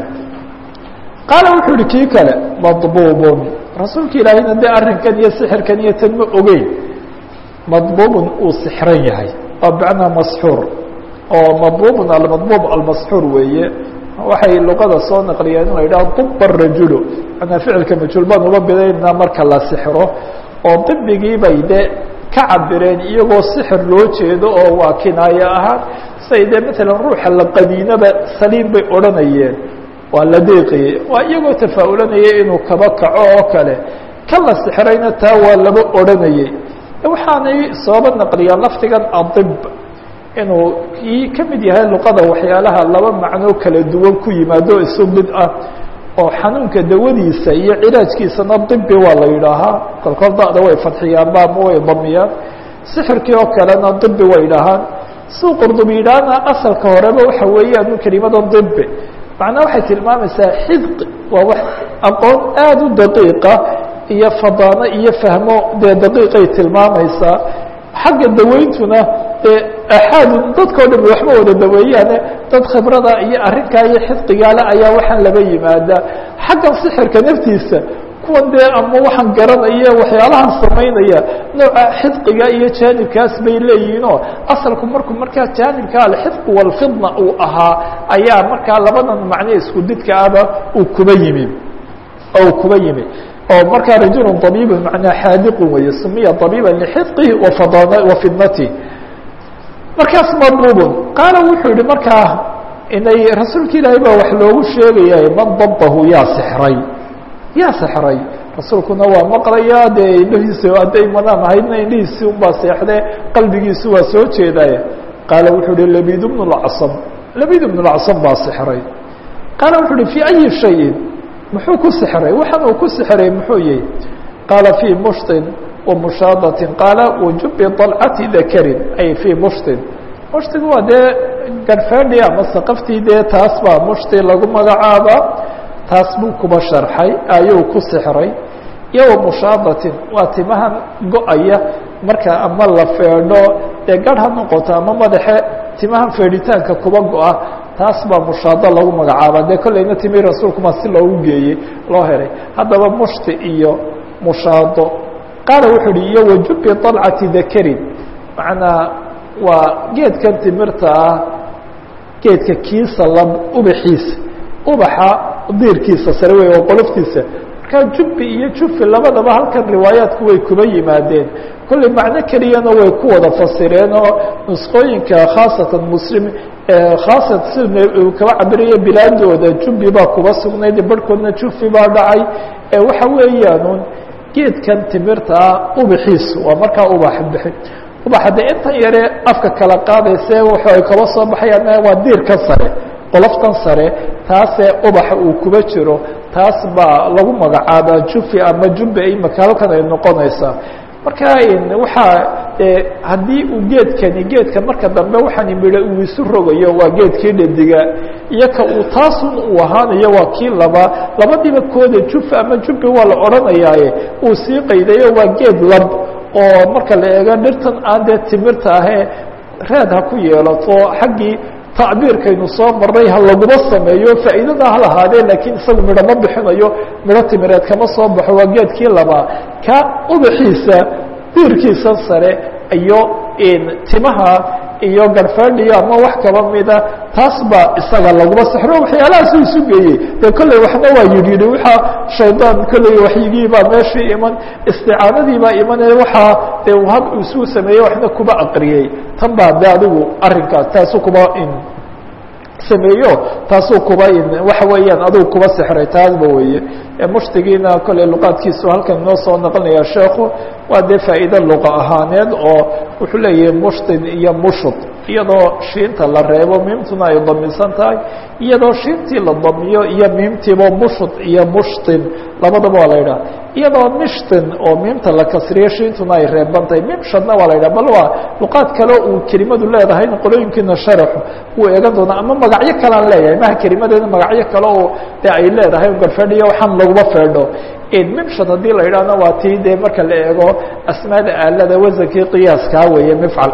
qaala wuxuu yihi kii kale madbuubun rasuulka ilaahayna dee arrinkan iyo sixirkan iyo tan ma ogeyn madbuubun uu sixran yahay oo bacnaa masxuur oo madbuubun almadbuub almasxuur weeye waxay luqada soo naqliyeen in la yidhaho duba rajulu manaa ficilka majhuul baan uba bidaynaa marka la sixro oo dibigii bay dee ka cabireen iyagoo sixir loo jeedo oo waa kinaayo ahaan say dee maalan ruuxa la qaniinaba saliim bay odhanayeen waa la deeqayey waa iyagoo tafaa-ulanaya inuu kaba kaco oo kale ka la sixrayna taa waa laba odhanayey waxaanay sooba naqliyaan laftigan adib inuu kii ka mid yahay luqada waxyaalaha laba macnoo kala duwan ku yimaado isu mid ah oo xanuunka dawadiisa iyo cilaajkiisana dibi waa la yidhaahaa kolkol da'da way fadxiyaanba ama way damiyaan sixirkii oo kalena dibi way dhahaan suu qurdubi yidhaahna asalka horeba waxa weeyaan kelimada dibi macnaa waxay tilmaamaysaa xidq waa wax aqoon aada u daqiiqa iyo fadaano iyo fahmo dee daqiiqay tilmaamaysaa xagga daweyntuna dee axaadu dadkao dhan waxma wada daweeyaane dad khibrada iyo arrinkaa iyo xidqigaale ayaa waxaan laba yimaadaa xaggan sixirka naftiisa kuwan dee ama waxaan garanaya waxyaalahan samaynaya nooca xidqiga iyo jaanibkaas bay leeyihiinoo asalku markuu markaa jaanibka alxidqu walfidna uu ahaa ayaa markaa labadan macne isku didka aba uu kuba yimi uu kuba yimi oo markaa rajulu طabiibu manaa xaadiqu weeye sumiya طabiiba lxidqihi wafidnatihi markaas madbuubun qaala wuxuu yihi markaa inay rasuulka ilaahay baa wax loogu sheegaya man dabahu yaa sexray yaa sexray rasuulkuna waa maqlaya dee indhahiisa hadday manaan ahaydna indhihiisi unbaa seexdee qalbigiisu waa soo jeedaya qaala wuxuu uhi labid bnu lcsam labid bnu lcsam baa sexray qaala wuxuu uhi fii ayi shayin muxuu ku sexray waxaan uu ku sexray muxuu yihi qaala fii mushtin wa mushaadatin qaala wajubi dalcati dakarin ay fii mushtin mushtigu waa dee garfeedhi ama saqaftii dee taas baa mushti lagu magacaaba taas buu kuba sharxay ayuu ku sexray iyo wa mushaadatin waa timahan go-aya marka ama la feedho dee garh ha noqoto ama madaxe timahan feedhitaanka kuba go-a taas baa mushaado lagu magacaaba dee kollayna timi rasuulkuma si loogu geeyey loo helay haddaba mushti iyo mushaado qaala wuxuu uhi iyo wajubi dalcati dakarin macnaa waa geedkan timirta ah geedka kiisa lab ubaxiisa ubaxa diirkiisa sare wey oo qoloftiisa markaa jubbi iyo jufi labadaba halkan riwaayaadku way kuba yimaadeen kolley macno keliyana way ku wada fasireen oo nusqooyinka khaasatan muslim khaasat si kaba cabiraya bilaadooda jubbi baa kuba sugnayd barhkoodna jufi baa dhacay waxa weeyaan geedkan timirta ah ubaxiisu waa markaa ubax bixi ubaxa dee intan yare afka kala qaadayse wuxu ay kaba soo baxayaan waa diirkan sare qoloftan sare taasee ubaxa uu kuba jiro taas baa lagu magacaabaa jufi ama jubbe imaka halkan ay noqonaysaa marka waxaa haddii uu geedkani geedka marka dambe waxaani midho uu isu rogayo waa geedkii dhediga iyo ka uu taasun uu ahaanayo waa kii laba labadiiba kooda jufi ama jubbi waa la odhanayaaye uu sii qaydayo waa geed lab oo marka la eego dhirtan aan dee timirta ahee reed ha ku yeelato xaggii tacbiirkaynu soo marray ha laguma sameeyo faa'iidada ha lahaadee laakiin isagu midho ma bixinayo midho timireed kama soo baxo waa geedkii labaa ka ubaxiisa diirkiisa sare iyo timaha iyo garfadhiyo ama wax kaba mida taas baa isaga laguma sexro waxyaalahaasuu isu geeyey dee kolley waxna waa yidhi yidhi waxaa shaydaan kolley waxyigii baa meeshii iman isticaanadii baa imanee waxaa dee hab isuu sameeyey waxna kuba aqriyey tan baa de adigu arrinkaas taasu kuba sameeyo taasuu kuba waxa weeyaan adigu kuba sexray taasba weeye mushtigiina kolley luqaadkiisu halkan inoo soo naqlinaya sheekhu waa dee faa'iide luqa ahaaneed oo wuxuu leeyahay mushtin iyo mushud iyadoo shiinta la reebo miimtuna ay damisan tahay iyadoo shiintii la damiyo iyo miimtiiba mushud iyo mushtin labadaba waa la yidhaha iyadoo mishtin oo miimta la kasriyo shiintuna ay reeban tahay mimshadna waa la yidhaha bal waa luqaad kale uu kelimadu leedahayna qolooyinkiina sharaxu wuu eegan doonaa ama magacyo kalean leeyahay maha kelimadeeda magacyo kale oo de ay leedahay garfedhiyo waxaan laguma feedho mimshad haddii la yidhahna waa tii dee marka la eego asmaada aalada wasankii qiyaaskaa weeye mifcal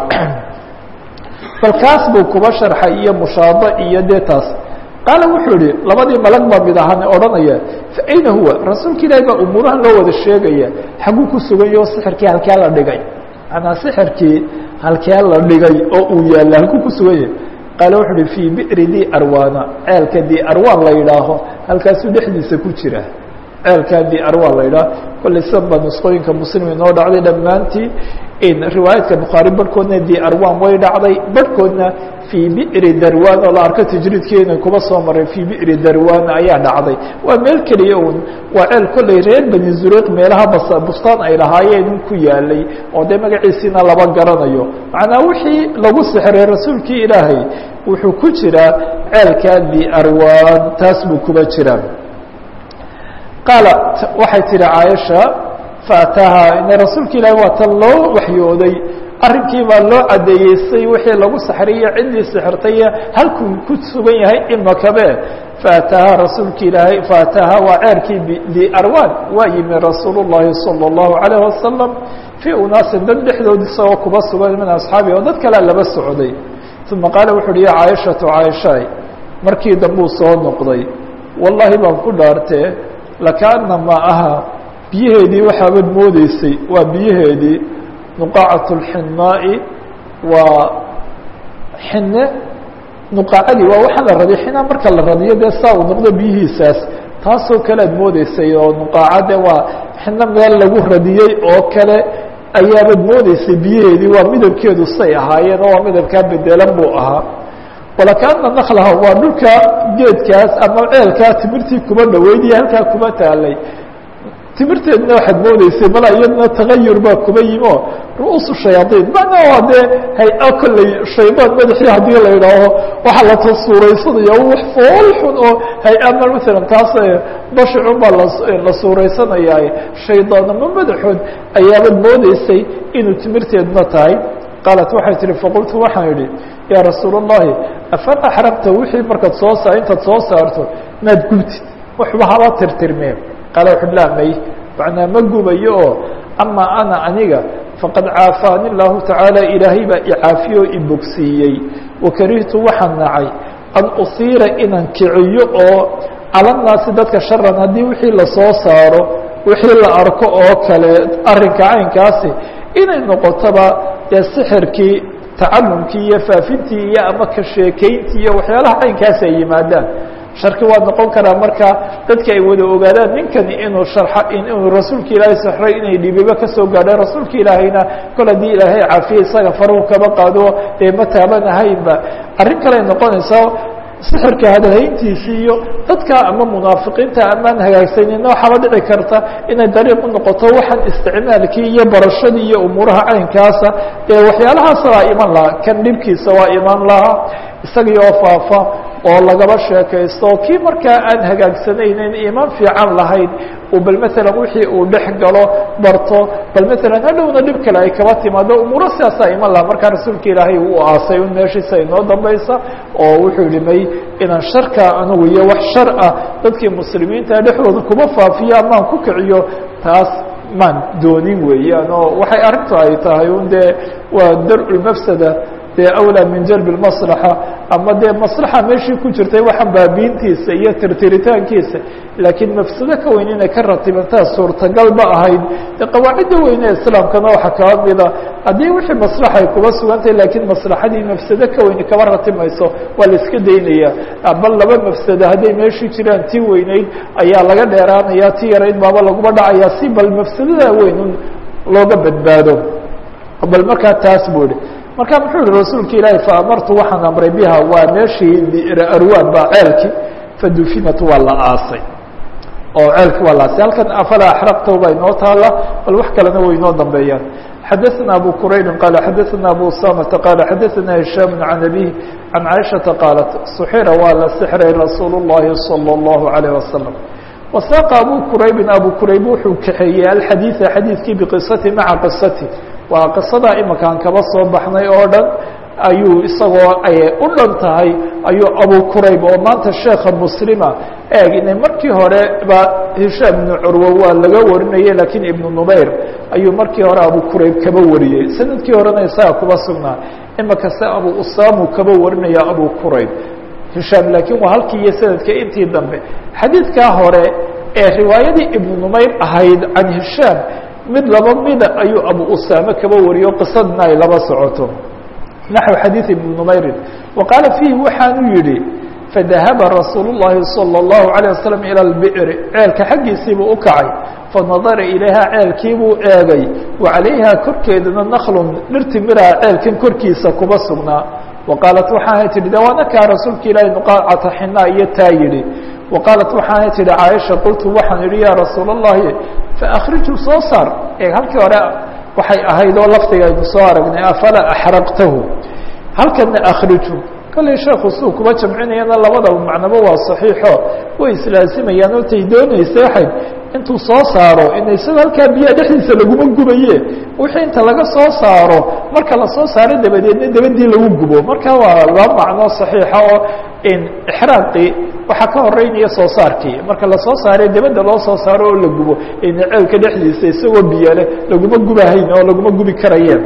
bal kaas buu kuba sharxay iyo mushaado iyo dee taas qaala wuxuu yihi labadii malag baa mid ahaan odhanaya fa ayna huwa rasuulka ilaahi baa umuurahan loo wada sheegaya xaguu ku suganyaho sixirkii halkee la dhigay manaa sixirkii halkee la dhigay oo uu yaalla halkuu ku sugan yahay qaala wuxuu uhi fii bi'ri di arwana ceelka di arwan la yidhaaho halkaasuu dhexdiisa ku jira ceelkaa di arwan la yidhaaho kolley sidan baa nusqooyinka muslim inoo dhacday dhammaantii riwaayaadka bukhaari barhkoodna di arwan way dhacday barhkoodna fii bi'ri darwan oo la arko tajriidkeena kuba soo maray fii bi'ri darwan ayaa dhacday waa meel keliya un waa ceel kolley reer bani zuriq meelaha bas bustaan ay lahaayeen un ku yaalay oo dee magaciisiina laba garanayo macnaa wixii lagu sixray rasuulkii ilaahay wuxuu ku jiraa ceelkaa di arwan taas buu kuba jiraa qaalat waxay tihi caaisha faataaha ina rasuulka ilaahi waa tan loo waxyooday arrinkii baa loo caddeeyeysay wixii lagu saxriyo ciddii sixirtay halkuu ku sugan yahay imakabe faataaha rasuulka ilaahay faataaha waa ceerkii biarwan waa yimi rasuul llahi salى اllahu alayh wasalam fii unaasin dad dhexdood isagoo kuba sugan min asxaabi oo dad kalea laba socday uma qaala wuxu uhi ya caaishatu caaishaay markii dambuu soo noqday wallahi baan ku dhaartee lakaana ma aha biyaheedii waxaabad moodeysay waa biyaheedii nuqaacat اlxinaa'i waa xine nuqaacadii waa waxaa la radiyo xinaa marka la radiyo dee saa uu noqdo biyihiisaas taasoo kale ad moodeysay oo nuqaacade waa xino meel lagu radiyey oo kale ayaabad moodeysay biyaheedii waa midabkeedu say ahaayeen oo waa midabkaa bedelan buu ahaa walakaana naklaha waa dhulka geedkaas ama ceelkaa timirtii kuma dhaweyniya halkaa kuma taalay timirteedna waxaad moodeysay mala iyadna tagayur baa kuba yimi oo ru'uusu shayaaiin macnaa waa dee hay-a kolley shaydaan madaxii haddii la idhaaho waxaa la tasuuraysanaya wax fool xun oo hay-ama maalan taas bashicun baa la suuraysanaya shaydaanama madaxood ayaabad moodeysay inuu timirteedna tahay qaalat waxay tihi faqultu waxaan idhi yaa rasuul الlahi afal axrabta wixii markaad soo sa intaad soo saarto maad gubtid waxba haba tirtirmeen qaala wuxu laa may macnaa ma gubayo oo ama ana aniga faqad caafaani الlahu tacaala ilaahay baa icaafiye oo ibogsiiyey wakarihtu waxaan nacay an usiira inaan kiciyo oo calanaasi dadka sharan haddii wixii lasoo saaro wixii la arko oo kale arrinka caynkaasi inay noqotoba dee sixirkii tacalumkii iyo faafintii iyo ama ka sheekeyntii iyo waxyaalaha caynkaasi ay yimaadaan sharki waa noqon karaa marka dadka ay wada ogaadaan ninkani inuu sharxa inuu rasuulka ilaahay saxray inay dhibiba kasoo gaadheen rasuulka ilaahayna kol haddii ilaahay caafiye isaga faruhu kaba qaado dee ma taabanahaynba arrin kale noqonaysaa sixirka hadalhayntiisii iyo dadka ama munaafiqiinta amaan hagaagsanina waxaaba dhici karta inay dariiq u noqoto waxaan isticmaalkii iyo barashadii iyo umuuraha caynkaasa ee waxyaalahaas waa iman lahaa kan dhibkiisa waa iman lahaa isagii oo faafa oo lagaba sheekaysto kii markaa aan hagaagsanaynin imaan fiican lahayn uu bal maalan wixii uu dhex galo barto bal maalan hadhowna dhib kale ay kaba timaado umuuro sidaasaa iman laha markaa rasuulka ilaahay uu aasay un meeshiisa inoo dambaysa oo wuxuu yihi may inaan sharka anugu iyo wax shar ah dadkii muslimiinta dhexdooda kuma faafiyo amaan ku kiciyo taas maan doonin weeyaan oo waxay arrintu ay tahay un dee waa dar-ulmafsada dee awlaa min jalb maslaxa ama dee maslaxa meeshii ku jirtay waxaan baabiintiisa iyo tirtiritaankiisa laakiin mafsado ka weyn inay ka ratibantaa suurtagal ma ahayd de qawaacidda weyne islaamkana waxaa kaba mida haddii wixii maslaxa ay kuba sugantahay laakiin maslaxadii mafsado ka weyni kaba ratimayso waa la iska daynaya bal laba mafsado hadday meeshii jiraan tii weyneyd ayaa laga dheeraanaya ti yarayd baaba laguma dhacaya si bal mafsadada weyn looga badbaado bal markaa taas buu ihi marka muxuu yihi rasuulka ilaahi faamartu waxaan amray biha waa meeshii arwaan baa ceelki fadufinat waa la aasay oo ceelki waa la aasay halkan afala axraqta baa inoo taala bal wax kalena way inoo dambeeyaan xadaثna abu quraybi qaala xadaثna abu usamata qaala xadaثna hishaam can abih can caiشhaةa qaalat suxira waa la sixray rasuul الlahi salى الlahu عalيه wasalam wasaaqa abu quraybin abu qurayb wuxuu kaxeeyey alxadiiثa xadiidkii biqisati maca qisati waa qisadaa imakaan kaba soo baxnay oo dhan ayuu isagoo ay u dhan tahay ayuu abu qurayb oo maanta sheekha muslima eeg inay markii hore ba hishaam ibnu curwo waa laga warinayay laakiin ibnu numayr ayuu markii hore abu qurayb kaba wariyey sanadkii horena isaga kuba sugnaa imaka se abu usaamu kaba warinaya abu qurayb hishaam laakiin waa halkii iyo sanadka intii dambe xadiidkaa hore ee riwaayadii ibnu numayr ahayd can hishaam mid laba mida ayuu abu usaame kaba wariyo qisadna ay laba socoto naxو xadiiث ibn numayrin wa qaala fiihi waxaanu yihi fadahaba rasuul الlahi salى الlahu عalيه waslم ilى اlbi'ri ceelka xaggiisiibuu u kacay fanadara ilayha ceelkiibuu eegay wa calayha korkeedana naklun dhirti miraha ceelkan korkiisa kuba sugnaa wa qaalat waxaanay tihi de waana kaa rasuulka ilaahi nuqaacata xinaa iyo taa yihi wa qaalat waxaanay tihi caaisha qultu waxaan idhi yaa rasuul الlahi faakrijuu soo saar ee halkii hore waxay ahayd oo lafdiga aynu soo aragnay afala axraqtahu halkana akhriju kollay sheekhu suu kuba jamcinayana labadaba macnaba waa saxiixo way islaasimayaan oo tay doonaysa waxayd intuu soo saaro in isaga halkaa biyaha dhexdiisa laguma gubaye wixii inta laga soo saaro marka lasoo saaro dabadeedna dabadii lagu gubo marka waa laba macno saxiixa oo in ixraaqii waxaa ka horeynaya soo saarkii marka lasoo saare dabadda loo soo saaro oo la gubo in ceelka dhexdiisa isagoo biyale laguma gubahayn oo laguma gubi karayeen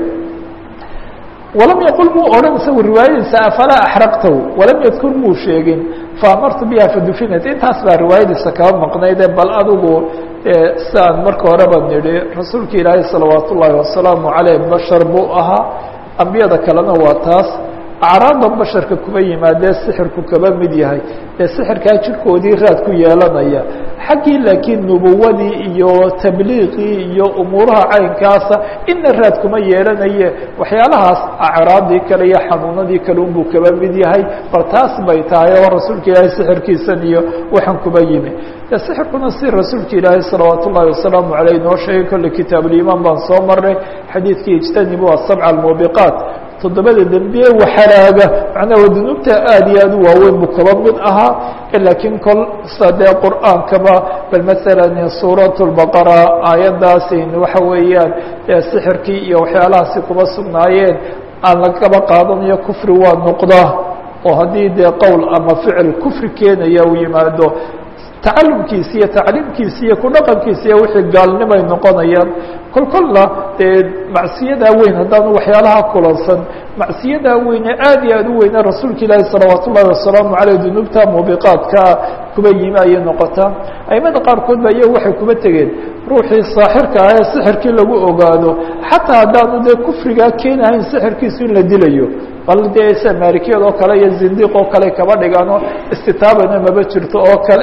walam yaqul muu odhan isagu riwaayadiisa afalaa axraqtahu walam yadkur muu sheegin faamartu biha fadufinat intaas baa riwaayadiisa kaba maqnayde bal adigu siaan marka horeba nidhi rasuulka ilaahay salawaat ullaahi wasalaamu caleyh bashar buu ahaa ambiyada kalena waa taas acraadda basharka kuba yimaadee sixirku kaba mid yahay ee sixirkaa jirkoodii raad ku yeelanaya xaggii laakiin nubuwadii iyo tabliiqii iyo umuuraha caynkaasa ina raad kuma yeelanaye waxyaalahaas acraadii kale iyo xanuunadii kale unbuu kaba mid yahay bal taas bay tahay oo rasuulka ilaahay sixirkiisan iyo waxaan kuba yimi de sixirkuna si rasuulka ilaahay salawaat ullahi wasalaamu aleyh noo sheegay kolle kitaabulimaan baan soo maray xadiidkii ijtanibu asabca almuubiqaat toddobada dembiye waxalaaga macnaha dunuubta aad iyo aad u waaweyn buu kaba mid ahaa laakiin kol sa dee qur'aankaba bal masalan suurat lbaqara aayaddaasi waxa weeyaan sixirkii iyo waxyaalahaasi kuba sugnaayeen aan lagaba qaadanayo kufri waa noqdaa oo haddii dee qowl ama ficil kufri keenaya uu yimaado tacalumkiisi iyo tacliimkiisi iyo ku dhaqankiisi iyo wixii gaalnimay noqonayaan kol kolla dee macsiyadaa weyn haddaanu waxyaalaha kulansan macsiyadaa weyne aad iyo aad u weyne rasuulka ilaahi salawaat ullahi wasalaamu caleyh dunuubta muubiqaadkaa kuba yimi ayay noqotaa aimada qaarkood ba iyagu waxay kuba tegeen ruuxii saaxirka ah ee sixirkii lagu ogaado xataa haddaanu dee kufrigaa keenahayn sixirkiisu in la dilayo bal dee sa maalikiyad oo kale iyo zindiq oo kale kaba dhigaano istitaabana maba jirto oo kale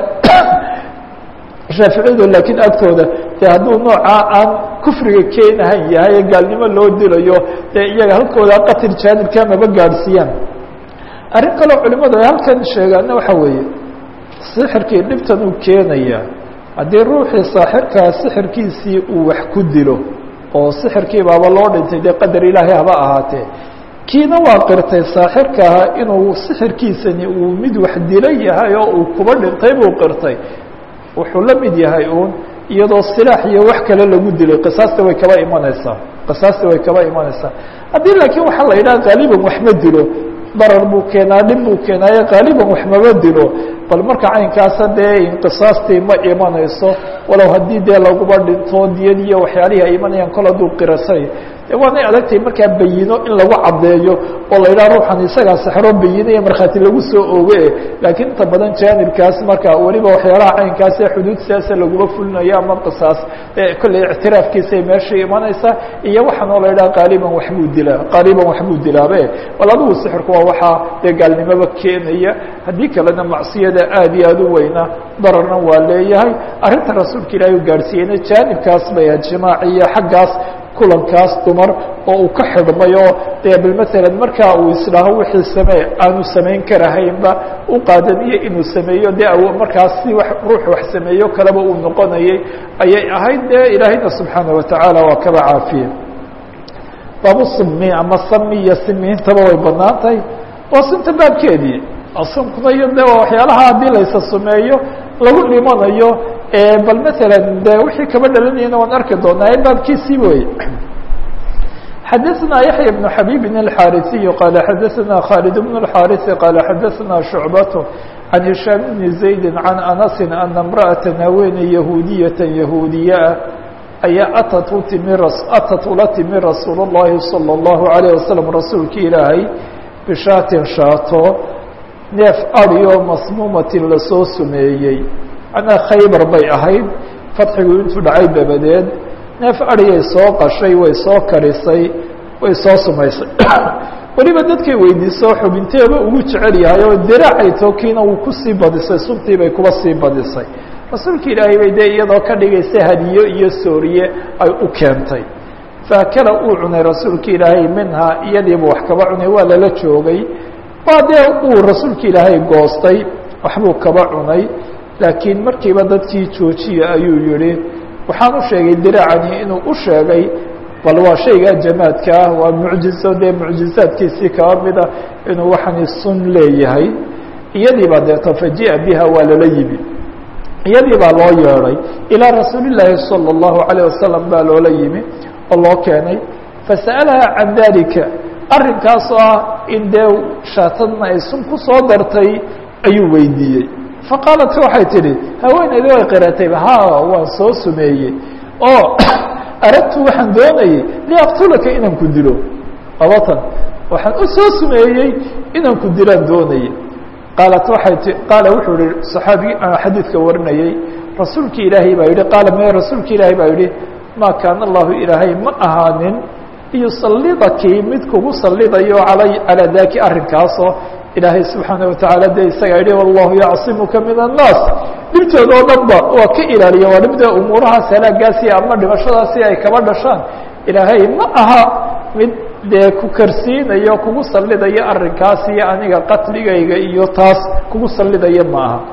shaaficiyadu laakiin agtooda dee hadduu noocaa aan kufriga keenahan yahay ee gaalnimo loo dilayo dee iyaga halkooda qatil jaanibka maba gaadhsiiyaan arrin kaleo culimadu ay halkan sheegaana waxa weeye sixirkii dhibtan uu keenaya haddii ruuxii saaxirkaa sixirkiisii uu wax ku dilo oo sixirkii baaba loo dhintay dee qadar ilaahay haba ahaatee kiina waa qirtay saaxirkaha inuu sixirkiisani uu mid wax dila yahay oo uu kuba dhintay buu qirtay wuxuu la mid yahay uun iyadoo silaax iyo wax kale lagu dilay qisaasta way kaba imanaysaa qisaasta way kaba imanaysaa haddii laakiin waxaa la yidhaha qaaliban wax ma dilo darar buu keenaa dhib buu keenaaye qaaliban wax maba dilo bal marka caynkaasa dee inqisaastii ma imanayso walow haddii dee laguba dhinto diyad iyo waxyaalihii ay imanayaan kol hadduu qirasay de waanay adagtahay markaa bayino in lagu caddeeyo oo la yidhaha ruuxan isagaa saxro bayino iyo markhaati lagu soo oge laakiin inta badan jaanibkaas marka weliba waxyaalaha caynkaas ee xuduud siyaasa laguma fulinayo ama qisaas kolley ictiraafkiisay meesha imanaysaa iyo waxaan oo la yidhaha qaaliban waxbuu dilaa qaaliban waxbuu dilaabe bal adigu sixirku waa waxaa dee gaalnimoba keenaya haddii kalena macsiyada aad iyo aad u weyna dararna waa leeyahay arrinta rasuulka ilaahi u gaadhsiiyeyna jaanibkaas bay ahayd jimaaciyo xaggaas kulankaas dumar oo uu ka xidhmay oo dee bal masalan markaa uu isdhaaho wixii samee aanu samayn karahaynba u qaadaniyo inuu sameeyo dee markaas si wa ruux wax sameeyo kaleba uu noqonayay ayay ahayd dee ilaahayna subxaana watacaala waa kaba caafiye baabu simi ama sami iyo simiintaba way banaan tahay waa sunta baabkeedii sunkuna iyo de waxyaalaha haddii laysa sumeeyo lagu dhimanayo bal masalan de wixii kaba dhalanayana waan arki doonaa ee baabkiisii wey xadaثna yaحya بن xabيb الxاariثiي qala xadaثna khالد بن الxاariث qala xadaثna شhucbaة عan هiشhاam بن زaيد عan أنس أna امرأaة haweeney yahuudiyaة yahuudiyaa ayaa atat u timi atat ula timi rasuul الlahi salى الlahu عalيه waslم rasuulki ilaahay bishaatin shaato neef adyo masmuumatin lasoo sumeeyey anaa khaybar bay ahayd fadxigu intuu dhacay dabadeed neef adiyay soo qashay way soo karisay way soo sumaysay weliba dadkay weydiiso xubinteeba ugu jecel yahay oo diraacay tookiina wuu kusii badisay suntii bay kuba sii badisay rasuulka ilaahay bay dee iyadoo ka dhigaysa hadiyo iyo sooriye ay u keentay faakala uu cunay rasuulka ilaahay minhaa iyadiiba wax kaba cunay waa lala joogay waa dee uu rasuulka ilaahay goostay waxbuu kaba cunay laakiin markiiba dadkii joojiya ayuu yihi waxaan u sheegay diraacani inuu u sheegay bal waa shayga jamaadka ah waa mucjizo dee mucjizaadkiisii kaba mida inuu waxani sun leeyahay iyadii baa deeto faji'a biha waa lala yimi iyadii baa loo yeedhay ilaa rasuuli llaahi salى الlahu عalيه wasalam baa loola yimi oo loo keenay fasa'alaha can dalika arrinkaasoo ah in dee shaatadna ay sun ku soo dartay ayuu weydiiyey faqaalat waxay tidhi haweeneydi way qiratayba ha waan soo sumeeyey oo aradtu waxaan doonayey liaqtulaka inaan ku dilo abatan waxaan u soo sumeeyey inaan ku dilaan doonayey qaalat waxay ti qaala wuxuu yihi saxaabigi aan xadiidka warinayey rasuulki ilaahay baa yihi qaala me rasuulki ilaahay baa yihi maa kaana allahu ilaahay ma ahaanin yusalidaki mid kugu salidayo alay calaa daki arrinkaasoo ilaahay subxaana watacaala de isagaa yihi wallahu yacsimuka min annaas dhibtooda oo dhan ba waa ka ilaaliya waa dhibta umuurahaas halaagaasi ama dhimashadaasi ay kaba dhashaan ilaahay ma aha mid dee ku karsiinayo kugu sallidaya arrinkaas iyo aniga qatligayga iyo taas kugu sallidaya ma aha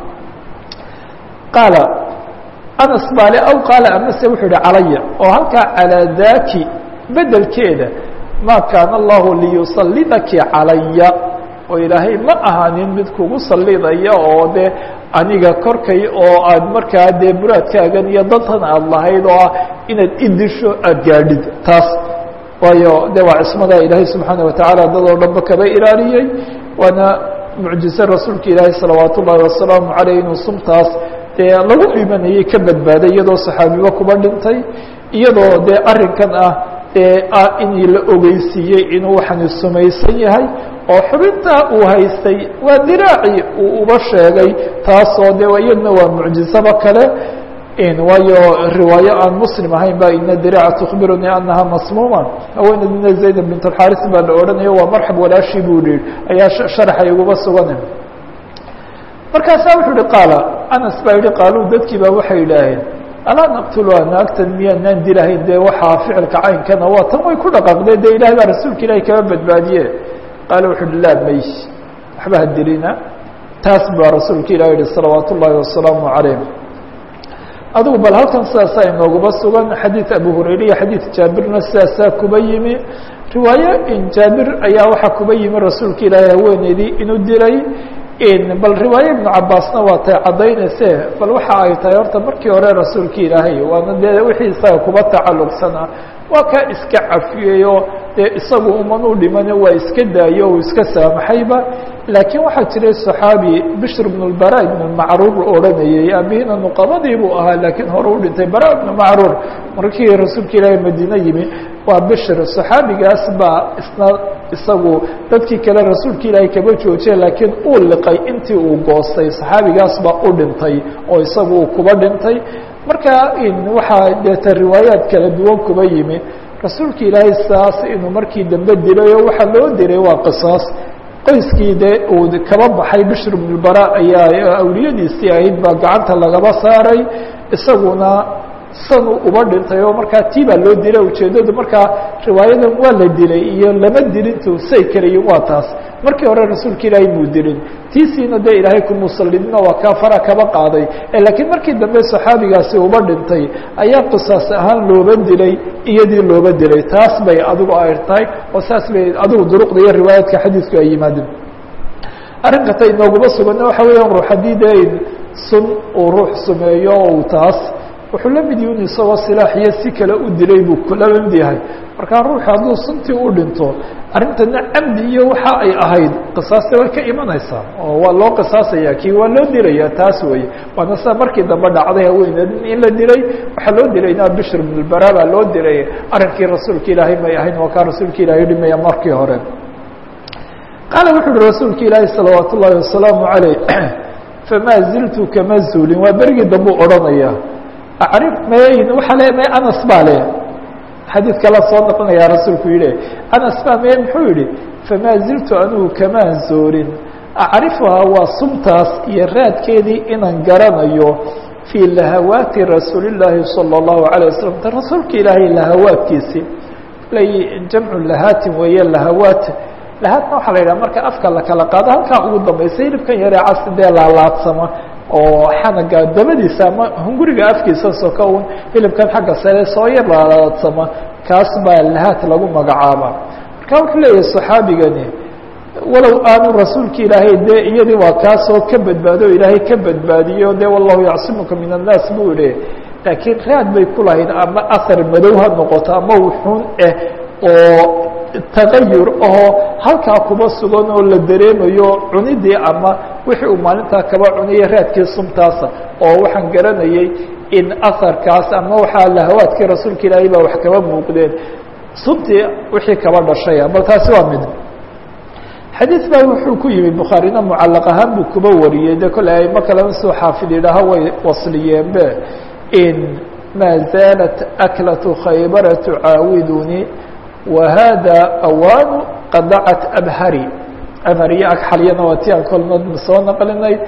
qaala anas baale aw qaala amase wuxuu yihi calaya oo halkaa calaa daaki bedelkeeda ma kaana allahu liyusallidaki calaya oo ilaahay ma ahaanin mid kugu sallidaya oo dee aniga korkay oo aad markaa dee muraadkaagan iyo dantan aada lahayd oo ah inaad idisho aada gaadhid taas waayo de waa cismada ilaahay subxaana watacaala dad oo dhanba kaba ilaaliyey waana mucjize rasuulka ilaahay salawaat ullaahi wasalaamu caleyh inuu sumtaas dee lagu dhimanayay ka badbaaday iyadoo saxaabiba kuba dhintay iyadoo dee arrinkan ah ee ah in la ogeysiiyey inuu waxani sumaysan yahay oo xubintaa uu haystay waa diraaci uu uba sheegay taasoo de iyadna waa mucjizaba kale waayo riwaayo aan muslim ahayn ba ina diraaca tukbirunii anaha masmuuma haweeneydina zayd bint alxaris baa la odhanayo waa marxab walaashii buu yihi ayaa sharaxay uguba sugan markaasaa wuxuu yihi qaala anas baa yihi qaaluu dadkii baa waxay yidhaaheen alaa naqtuluha naagtan miyaanaan dilahayn dee waxaa ficilka caynkana waa tan way ku dhaqaaqdee dee ilahay baa rasuulka ilahi kaba badbaadiye qaala wuxu uhi laa may waxba ha dilina taas baa rasuulka ilah yihi salawaat ullaahi wasalaamu calayh adigu bal halkan sidaasaa inooguba sugan xadiid abu hurayra iyo xadiid jaabirna sidaasaa kuba yimi riwaayo jaabir ayaa waxaa kuba yimi rasuulka ilaahay haweeneydii inuu dilay bal riwaaye ibnu cabaasna waa tay caddaynayse bal waxa ay tahay horta markii hore rasuulka ilaahay waana dee wixii isaga kuba tacalluqsanaa waa kaa iska cafiyeyo dee isagu uman u dhimane waa iska daayo uu iska saamaxayba laakiin waxaa jiray صaxaabi bishr bn اbara ibn macruur odhanayey aabihina nuqabadii buu ahaa laakiin hore u dhintay bara ibn macruur markii rasuulka ilaahay madiine yimi waa bishr صaxaabigaas baa isna isagu dadkii kale rasuulka ilaahay kaba joojiye laakiin uu liqay intii uu goostay صaxaabigaas baa u dhintay oo isagu uu kuba dhintay marka waxaa deeta riwaayaad kala duwan kuba yimi rasuulka ilaahay saas inuu markii dambe dilay oo waxaa loo diray waa qisaas qoyskii de uu kaba baxay bishr bn bara ayaa awliyadiisii ahayd baa gacanta lagaba saaray isaguna sanuu uba dhintay oo markaa tii baa loo dilay ujeeddadu markaa riwaayadan waa la dilay iyo lama dilintu say kalayiin waa taas markii hore rasuulka ilaahay muu dilin tiisiina dee ilaahay kumusallidina waa kaa fara kaba qaaday laakiin markii dambe saxaabigaasi uba dhintay ayaa qisaas ahaan looba dilay iyadii looba dilay taas bay adigu ay tahay oo saas bay adigu duruqda iyo riwaayaadka xadiidku ay yimaadeen arrinka ta inooguma suganna waxa weeyaan ruux haddii dee sun uu ruux sumeeyo uu taas wuxuu la mid yihin isagoo silaax iyo si kale u dilay buu kula mid yahay markaa ruuxu hadduu suntii u dhinto arrintana camdi iyo waxa ay ahayd qisaasta way ka imanaysaa oo waa loo qisaasaya kii waa loo dilaya taas weeye waana saa markii dambe dhacday haweeneed in la dilay waxaa loo dilayna bishr bn bara baa loo dilay arrinkii rasuulka ilaahay may ahayn waa kaa rasuulka ilaahay dhimaya markii hore qaala wuxu uhi rasuulka ilaahi salawaat ullaahi wasalaamu calayh famaa ziltu kama zuulin waa berigii dambuu odhanaya acrif mayn waaa le may anas baa le xadiid kala soo noqonaya rasuulku yihi anas baa me muxuu yihi famaa ziltu anugu kamaan zoorin acrifuhaa waa sumtaas iyo raadkeedii inaan garanayo fii lahawaati rasuuli llaahi salى اllahu alيه wasalam ta rasuulka ilaahay lahawaadkiisi lay jamcu lahaatin weeye lahawaat lahaatna waxaa la yidhaha marka afka la kala qaado halkaa ugu dambaysa hilibkan yaree casi dee laalaadsama oo xanaga dabadiisa ama hunguriga afkiisa soka un hilibkan xagga sare soo yar laalaadsama kaas baa lahaat lagu magacaaba marka wuxuu leeyahay صaxaabigani walow aanu rasuulka ilaahay dee iyadii waa kaasoo ka badbaado ilaahay ka badbaadiyo de wallahu yacsimuka min الnaas buu ihi laakiin raad bay ku lahayd ama ahar madow ha noqoto ama wuxuun ah oo tagayur ahoo halkaa kuba sugan oo la dareemayo cunidii ama wixii uu maalintaa kaba cunaya raadkii sumtaasa oo waxaan garanayay in aharkaas ama waxaa lahawaadkii rasuulka ilaahay baa wax kaba muuqdeen sumtii wixii kaba dhashaya bal taasi waa mid xadiid baa wuxuu ku yimi bukhaarina mucalaq ahaan buu kuba wariyey de kole ayma kalena soo xaafid idhaaha way wasliyeenbe in maa zaalat aklatu khaybara tucaawidunii wahada awaanu qadacat abhari amariyo agxalyana waa ti aan kolna soo naqlinay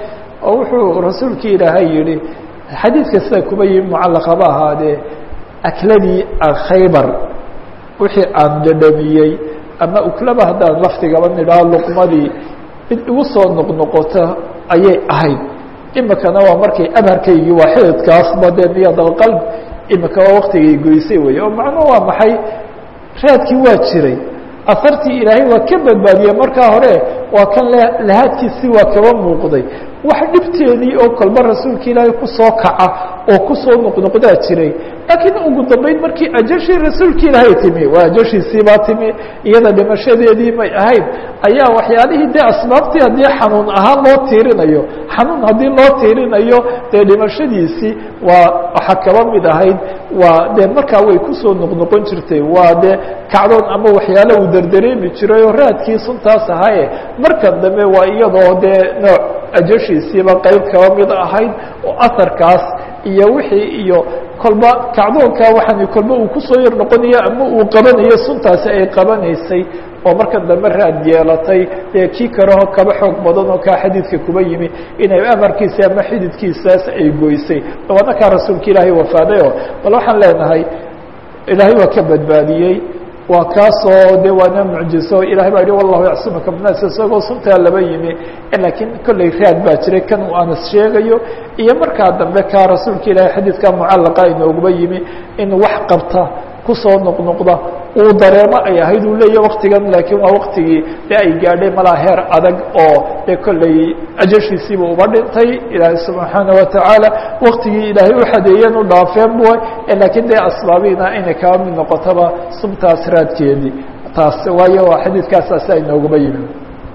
oo wuxuu rasuulkii ilaahay yihi xadiidka sida kuba yimi mucallaqaba ahaadee akladii khaybar wixii aan dhadhamiyey ama uklaba haddaan laftigaba nidhaho luqmadii mid igu soo noqnoqota ayay ahayd imikana waa markay abharkaygii waa xididkaasba dee niyadalqalb imika waa waktigay goysay wey oo macnuhu waa maxay raadkii waa jiray asartii ilaahay waa ka badbaadiyey markaa hore waa kan lahaadkiisii waa kaba muuqday wax dhibteedii oo kolba rasuulka ilaahay kusoo kaca oo kusoo noqnoqdaa jiray laakiin ugu dambeyn markii ajashii rasuulka ilaahay timi waa ajashiisiibaa timi iyada dhimashadeedii may ahayd ayaa waxyaalihii dee asbaabtii haddii xanuun ahaan loo tiirinayo xanuun haddii loo tiirinayo dee dhimashadiisii waa waxaa kaba mid ahayd waa dee markaa way kusoo noqnoqon jirtay waa dee kacdoon ama waxyaalo uu derdareemi jiray oo raadkii suntaas ahaaye markan dambe waa iyadoo dee nooc ajashiisiiba qeyb kaba mid ahayd oo aharkaas iyo wixii iyo kolba kacdoonka waxaan kolba uu kusoo yar noqonayo ama uu qabanayo suntaasi ay qabanaysay oo markan dambe raad yeelatay dee kii kaleho kaba xoog badan oo kaa xadiidka kuba yimi inay amarkiisa ama xididkiisaas ay goysay dabaadna kaa rasuulka ilaahay wafaaday oo bal waxaan leenahay ilaahay waa ka badbaadiyey waa kaasoo de waana mucjiso ilahay baa yihi wallahu yacsimaka bnaas isagoo suntaa laba yimi laakiin kolley raad baa jiray kan uu anas sheegayo iyo markaa dambe kaa rasuulka ilahay xadiidka mucallaqa inooguba yimi in wax qabta kusoo noqnoqda uu dareemo ay ahayd uu leeya waktigan laakiin waa waktigii de ay gaadhay malaa heer adag oo dee kolley ajashiisiiba uba dhintay ilaahay subxaana watacaala waktigii ilaahay u xadeeyeen u dhaafeen bu laakiin dee asbaabiina inay kaba mid noqotaba suntaas raadkeedii taas waayo waa xadiidkaasaasi aynooguba yimi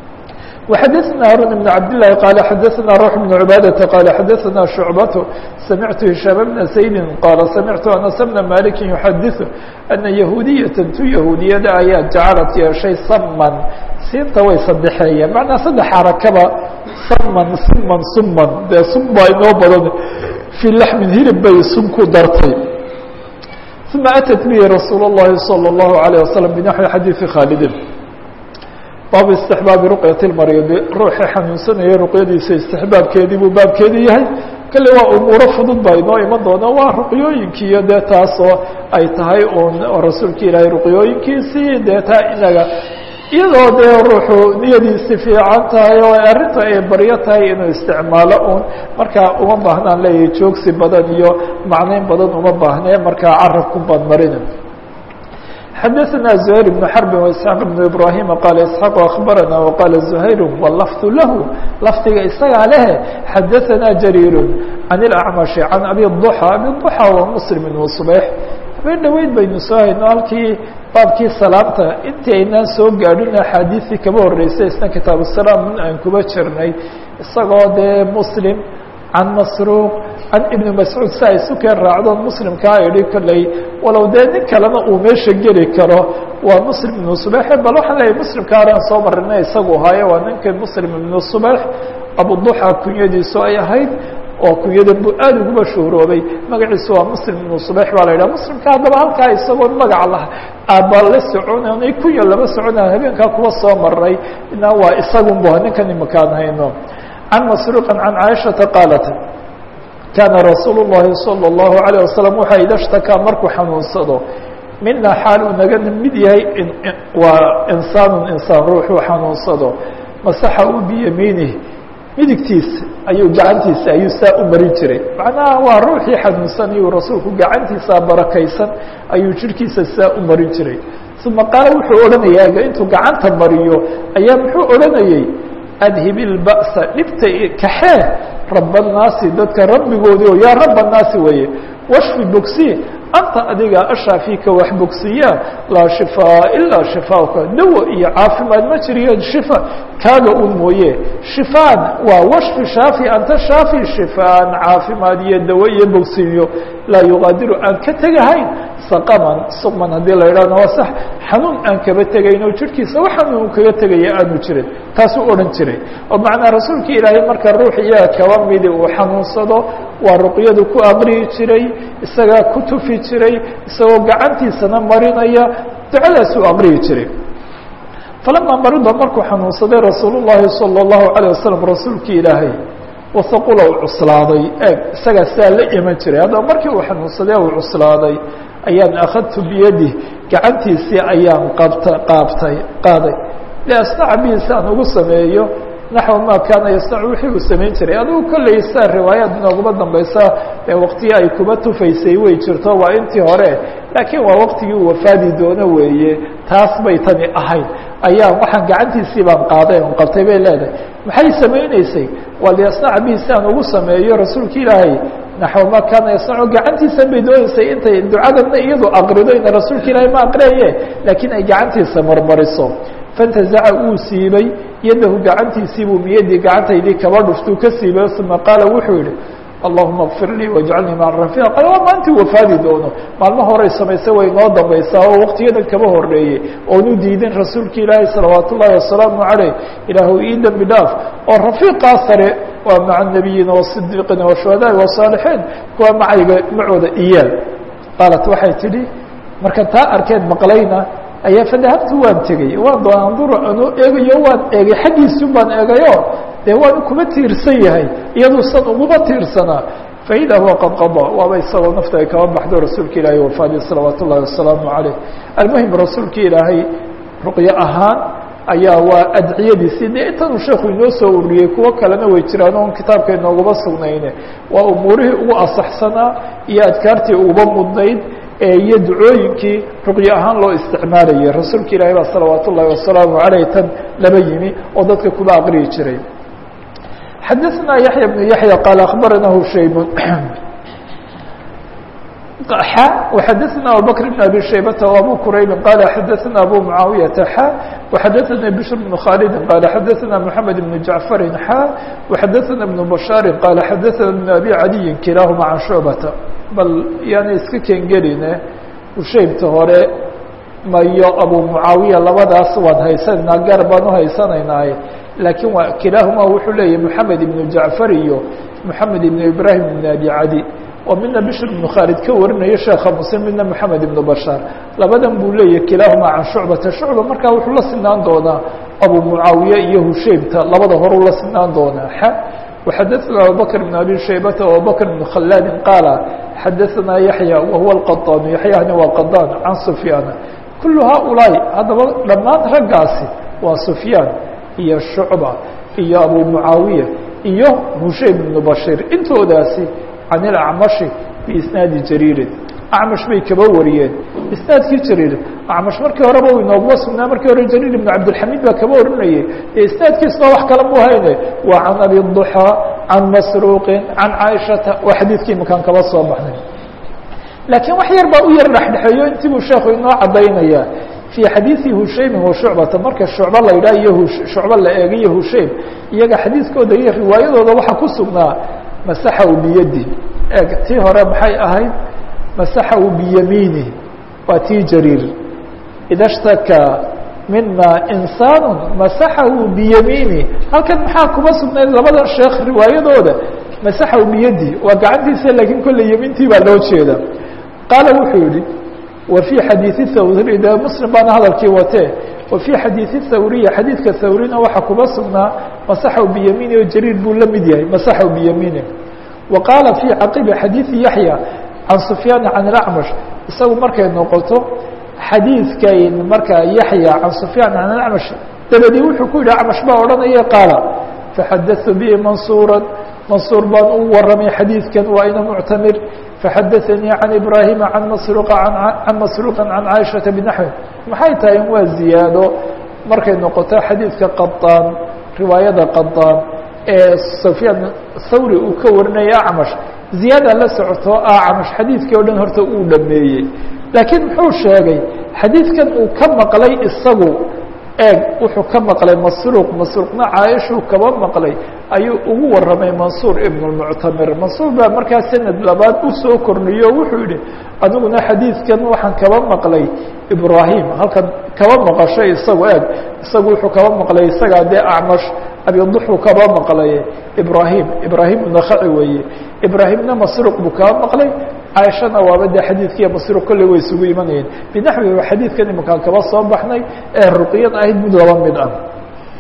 وxadثna هاrون بن عبد اللh qال xadثna روح بن عباadة qال xadثna شعبة سمعت هiشhام بن سيد qال سمعت أنس بن مالك يحadiث أنa يهوudiية tu يهوudiyada ayaa jacلت yeeshay sman siinta way sadexeeyeen مaعnaa saddex xarakaba sman siman suman dee sun baa inoo badan في لحmin hilib bay sun ku dartay ثuma أتت bه رasuul الlahi صلى الله عليه وسلم بنحوi xadيiثi khاaldi baabu istixbaabi ruqyat lmariidi ruuxii xanuunsanayay ruqyadiisa istixbaabkeedii buu baabkeedii yahay kale waa umuuro fudud baa inoo iman doona waa ruqyooyinkiiyo dee taasoo ay tahay un rasuulka ilaahay ruqyooyinkiisii dee taa inaga iyadoo dee ruuxu niyadiisi fiican tahay oo arrinta ay baryo tahay inuu isticmaalo un markaa uma baahnaan leeyahay joogsi badan iyo macnayn badan uma baahnee markaa carabku baan marina xdثna زهير بن حرب وإسحاq بن إبراهيم qال إسحاq أخبرnا وqال زهير واللفظ لh lfdiga isagaa leh xadثna جرير عن الأعمش عن أبي الضحى أبي الضحى waa مسلم بن صبيح habeen dhaweyd baynu soo hayno halkii baabkii salaamta intii aynaan soo gaadhin أxaadiثii kaba horeysay isna kitaaب السلام aan kuba jirnay isagoo dee مسلم can masruuq can ibni mascuud si ay sukeen raacdoon muslimkaa idhi kolley walow dee nin kalena uu meesha geli karo waa muslim ibnu subeexe bal waxaan leeyahy muslimka horean soo marina isagu haayo waa ninka muslim ibnu subeex abuduxa kunyadiisu ay ahayd oo kunyada buu aad uguba shuhroobay magaciisu waa muslim ibnu subeex baa la yidhaha muslimka haddaba halkaa isagoon magac lah aaba la soconay kunya lama socona habeenkaa kuwa soo maray na waa isagun bu ninkan imakaan hayno عن مسروق عن عائشhaةa qاaلت كاna رasuuل اللhi صلى الله عليه وسلم waxa ida اشhtakىa markuu xanuunsado mina xaal uu naga mid yahay waa insaan insaan ruuxuu xanuunsado masaxa u biyamiinih midigtiisa ayuu gacantiisa ayuu saa u marin jiray macnaha waa ruuxii xanuunsanayuu rasuulku gacantiisa barakaysan ayuu jirhkiisa saa u marin jiray uma qaala wuxuu odhanayaa intuu gacanta mariyo ayaa muxuu odhanayey adhib ilba'sa dhibta kaxee raba annaasi dadka rabbigoodii oo yaa raba annaasi weeye washfi bogsi anta adiga ashaafiika wax bogsiyaa laa shifaa ilaa shifaauka dawo iyo caafimaad ma jiriyo shifa kaaga un mooye shifaan waa washfi shaafi anta shaafi shifaan caafimaad iyo dawo iyo bogsiyo laa yuqaadiru aan ka tegahayn saqaman suqman haddii la idhahna waa sax xanuun aan kaba tegayn oo jirhkiisa wax xanuun kaga tegaya aanu jirin taasuu odhan jiray oo macnaa rasuulka ilaahay marka ruux iyaga kaba midi uu xanuunsado waa ruqyadu ku aqriyi jiray isagaa ku tufi jiray isagoo gacantiisana marinaya ducadaasuu aqriyi jiray falamaa marida markuu xanuunsaday rasuul llahi salى اllahu عalيه wasalam rasuulkii ilaahay wasaqula uu cuslaaday eeg isagaa sidaa la iman jiray haddaba markii uu xanuunsaday uu cuslaaday ayaan akhadtu biyadih gacantiisii ayaan qabta qaabtay qaaday liasnaca bihi si aan ugu sameeyo naxو ma kaana yasnacu wixii uu samayn jiray adigu kolley saa riwaayaad inooguma dambaysa ee waktiyo ay kuba tufaysay way jirto waa intii hore laakiin waa waktigii uu wafaadi doono weeye taas bay tani ahayd ayaa waxaan gacantiisii baan qaaday on qabtay bay leedahay maxay samayneysay waa liyasnaca bihi si aan ugu sameeyo rasuulka ilaahay naxو ma kaana yasnacu gacantiisan bay dooneysay intay ducadana iyadu aqrido ina rasuulka ilaahay ma aqriyaye laakiin ay gacantiisa marmariso fantazaca uu siibay yadahu gacantiisii buu miyadii gacantaydii kaba dhuftuu ka siibay uma qaala wuxuu yihi allahuma kfir lii wajcalnii maca rafiiq qale waa maantii wafaadi doono maalmo horay samaysay way noo dambaysaa oo waktiyadan kaba horeeyey oonu diidin rasuulka ilaahi salawaat ullahi wasalaamu caleyh ilaahu ii dembi dhaaf oo rafiiqaa sare waa maca nabiyiina wasidiiqiina washuhadaai wasaalixiin kuwa macayga macooda iyaal qaalat waxay tidhi marka taa arkeed maqlayna ayaa fadahabtu waan tegey waan doon anduru anuu eegayo waan eegay xaggiisun baan eegayo dee waan kuma tiirsan yahay iyaduusan uguma tiirsanaa faida huwa qad qadaa waaba isagoo nafta ay kaba baxdo rasuulka ilaahay wafaadi salawaat ullahi wasalaamu caleyh almuhim rasuulka ilaahay ruqyo ahaan ayaa waa adciyadiisii dee intanuu sheekhu inoo soo ururiyey kuwo kalena way jiraan oon kitaabka inooguma sugnayne waa umuurihii ugu asaxsanaa iyo adkaartii uguba mudnayd iyo ducooyinkii ruqyo ahaan loo isticmaalayay rasuulka ilaahay baa salawaat ullahi wasalaamu aleyh tan laba yimi oo dadka kuba aqriyi jiray xadaثna yaحya بن yaحya qaal akhbarana hushaym xa وxadaثna abubakr بn abi shaybata وabu quraybi qala xadaثna abu mucaawiyaةa xa وxadaثna bشhr بن khaalidi qala xadaثna mحamed بn jaعfari xa وxadaثna بn bashaari qala xadaثna بn abi cadiyi kilaahuma can shucbata bal yaana iska kengeline hushaybta hore mayo abu mucaawiya labadaas waan haysananaa gaar baan u haysanaynaaye laakiin waa kilaahuma wuxuu leeyahy moxamed ibnu jacfar iyo moxamed ibnu ibrahim ibn abi cadi oo midna bishr ibnu khaalid ka warinayo sheekha muslim midna moxamed ibnu bashaar labadan buu leeyahy kilaahuma can shucbata shucba markaa wuxuu la sinaan doonaa abu mucaawiye iyo hushaybta labada horuu la sinaan doonaa xa وxadaثna abubakr بn abi shaybata abubakr بn khalaadi qaala xadaثna yaحya wahuwa اqaطaan yaحyahani waa qaطaan can sufyaana kulu haؤulaaءi haddaba dhammaan raggaasi waa sufyaan iyo shucba iyo abu mucaawiya iyo hushaym ibnu bashir intoodaasi can ilacmashi biisnaadi jariirin acmash bay kaba wariyeen isnaadkii jariir acmash markii horeba u inooguma sugnaa markii hore jariir ibnu cabdilxamiid baa kaba warinayay dee isnaadkiisna wax kale mu hayne waa can abi duxaa can masruuqin can caaishata waa xadiidkii imakaan kaba soo baxnay laakiin wax yar baa u yar dhexdhexeeyo intii buu sheekhu inoo caddaynaya fii xadiidi hushaymin wa shucbata marka shucbo la yidhaha iyo shucbo la eegayo hushaym iyaga xadiidkooda iyo riwaayadooda waxaa ku sugnaa masaxahu biyadi eeg tii hore maxay ahayd masaxahu biyamiini waa tii jariir ida shtakaa mina insaanu masaxahu biyamiini halkan maxaa kuma sugnayd labada sheekh riwaayadooda masaxahu biyadi waa gacantiisa laakiin kolley yamiintii baa loo jeeda qaala wuxuu yihi wa fii xadiidi thawri de muslim baana hadalkii watee wa fii xadiidi thawriya xadiidka thawrina waxaa kuma sugnaa masaxahu biyamiini oo jariir buu la mid yahay masaxahu biyamiini wa qaala fii caqibi xadiidi yaxya can sufyaana can ilacmash isagu markay noqoto xadiidkayn markaa yaxya can sufyaan can ilacmash dabadii wuxuu ku yidhi acmash baa odhanaya qaala faxadatu bihi mansuura mansuur baan u waramay xadiidkan waa ina muctamir faxadaanii can ibraahima can masruuqa can masruuqin can caaishata binaxwi maxay tahay in waa ziyaado markay noqoto xadiidka qaطaan riwaayada qaطaan ee sufyaan thawri uu ka warinaya acmash ziyaada la socoto acmash xadiidkii o dhan horta uu dhameeyey laakiin muxuu sheegay xadiidkan uu ka maqlay isagu eeg wuxuu ka maqlay masruuq masruuqna caaishuu kaba maqlay ayuu ugu waramay mansuur ibn اmuctamir mansuur baa markaa sanad labaad u soo korniyo wuxuu yihi aniguna xadiidkan waxaan kaba maqlay ibrahim halkan kaba maqashay isagu eeg isagu wuxuu kaba maqlay isagaa dee acmash abiduxuu kaba maqlay ibrahim ibrahim nakaci weeye ibraahimna masruuq buu kaba maqlay caaishana waaba dee xadiidkiiyo masruuq kolley way isugu imanayeen binaxwi xadiidkan imakaan kaba soo baxnay ee ruqyad ahayd mid laba mid ah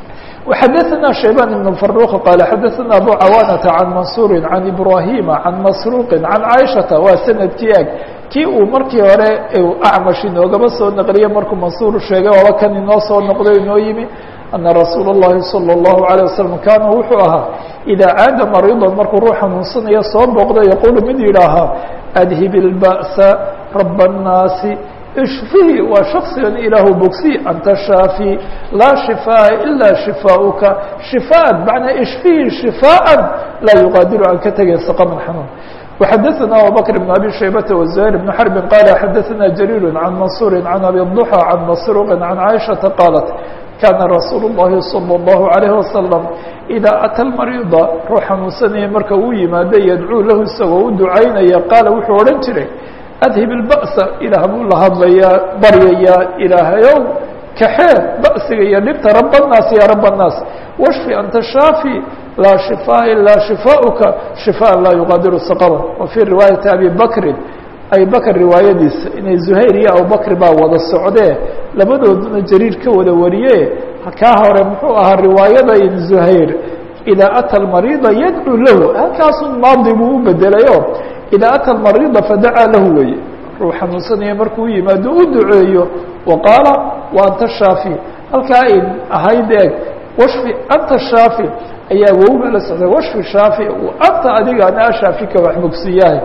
وxadثna شhaybان بن فروq qال xadثna أbو cawاnةa عan maنصuر عan إbrahيma عan masروqi عan caiشhaةa waa snadkii eg kii uu markii hore acmash inoogaba soo naqliye markuu mansuur sheegay waaba kan inoo soo noqdo inoo yimi أna rasuul الlahi صلى الlaهu عليه وsلم kaana wuxuu ahaa إidaa caada mariضa markuu ruux xanuunsanaya soo booqda yaqulu mid yidhaahaa أdhib الbأسa رab الناasi ishfihi waa shaksigan ilaahu bogsi anta shaafi laa shifaaءa ilaa shifaaؤuka shifaan macnaa ishfihi shifaaءa laa yuqaadiru aan ka tegay saqaman xanuun وxadثna abubكر بن أbي شhaybة وزهير بن حرب qال xadثna جرير عن maنصuر عن أbي الضحى عن masروq عن عائشhaةa qاaلت kaana rasuul الlahi صلى الlaهu عalيه وasلم إidaa أtى الmariضa ruux xanuunsanaya marka uu yimaado yadcuu lahu isagoo u ducaynaya qaala wuxuu odhan jiray adhib الbأسa ilaah buu la hadlayaa baryayaa ilaahayow kaxee ba'siga iyo dhibta rab الnaas ya rab الnaas washfi anta shaafi laa shifaa ilaa shifaaؤuka shifاء laa yuqaadiru saqama wa fii riwaayaةi abi bakrin abi bakr riwaayadiisa inay zuhayr iyo abubakr baa wada socdee labadooduna jariir ka wada wariye kaa hore muxuu ahaa riwaayada in zuhayr idaa ata almariida yadcuu lahu halkaasun maadi buu u bedelayo idaa ata almariida fadacaa lahu weye ruu xanuunsanaya markuu yimaado u duceeyo wa qaala wa anta shaafi halkaa ay ahayd eeg washfi anta shaafi ayaa wowga la socday washfi shaafi anta adiga anaa shaafika wax mogsiyahay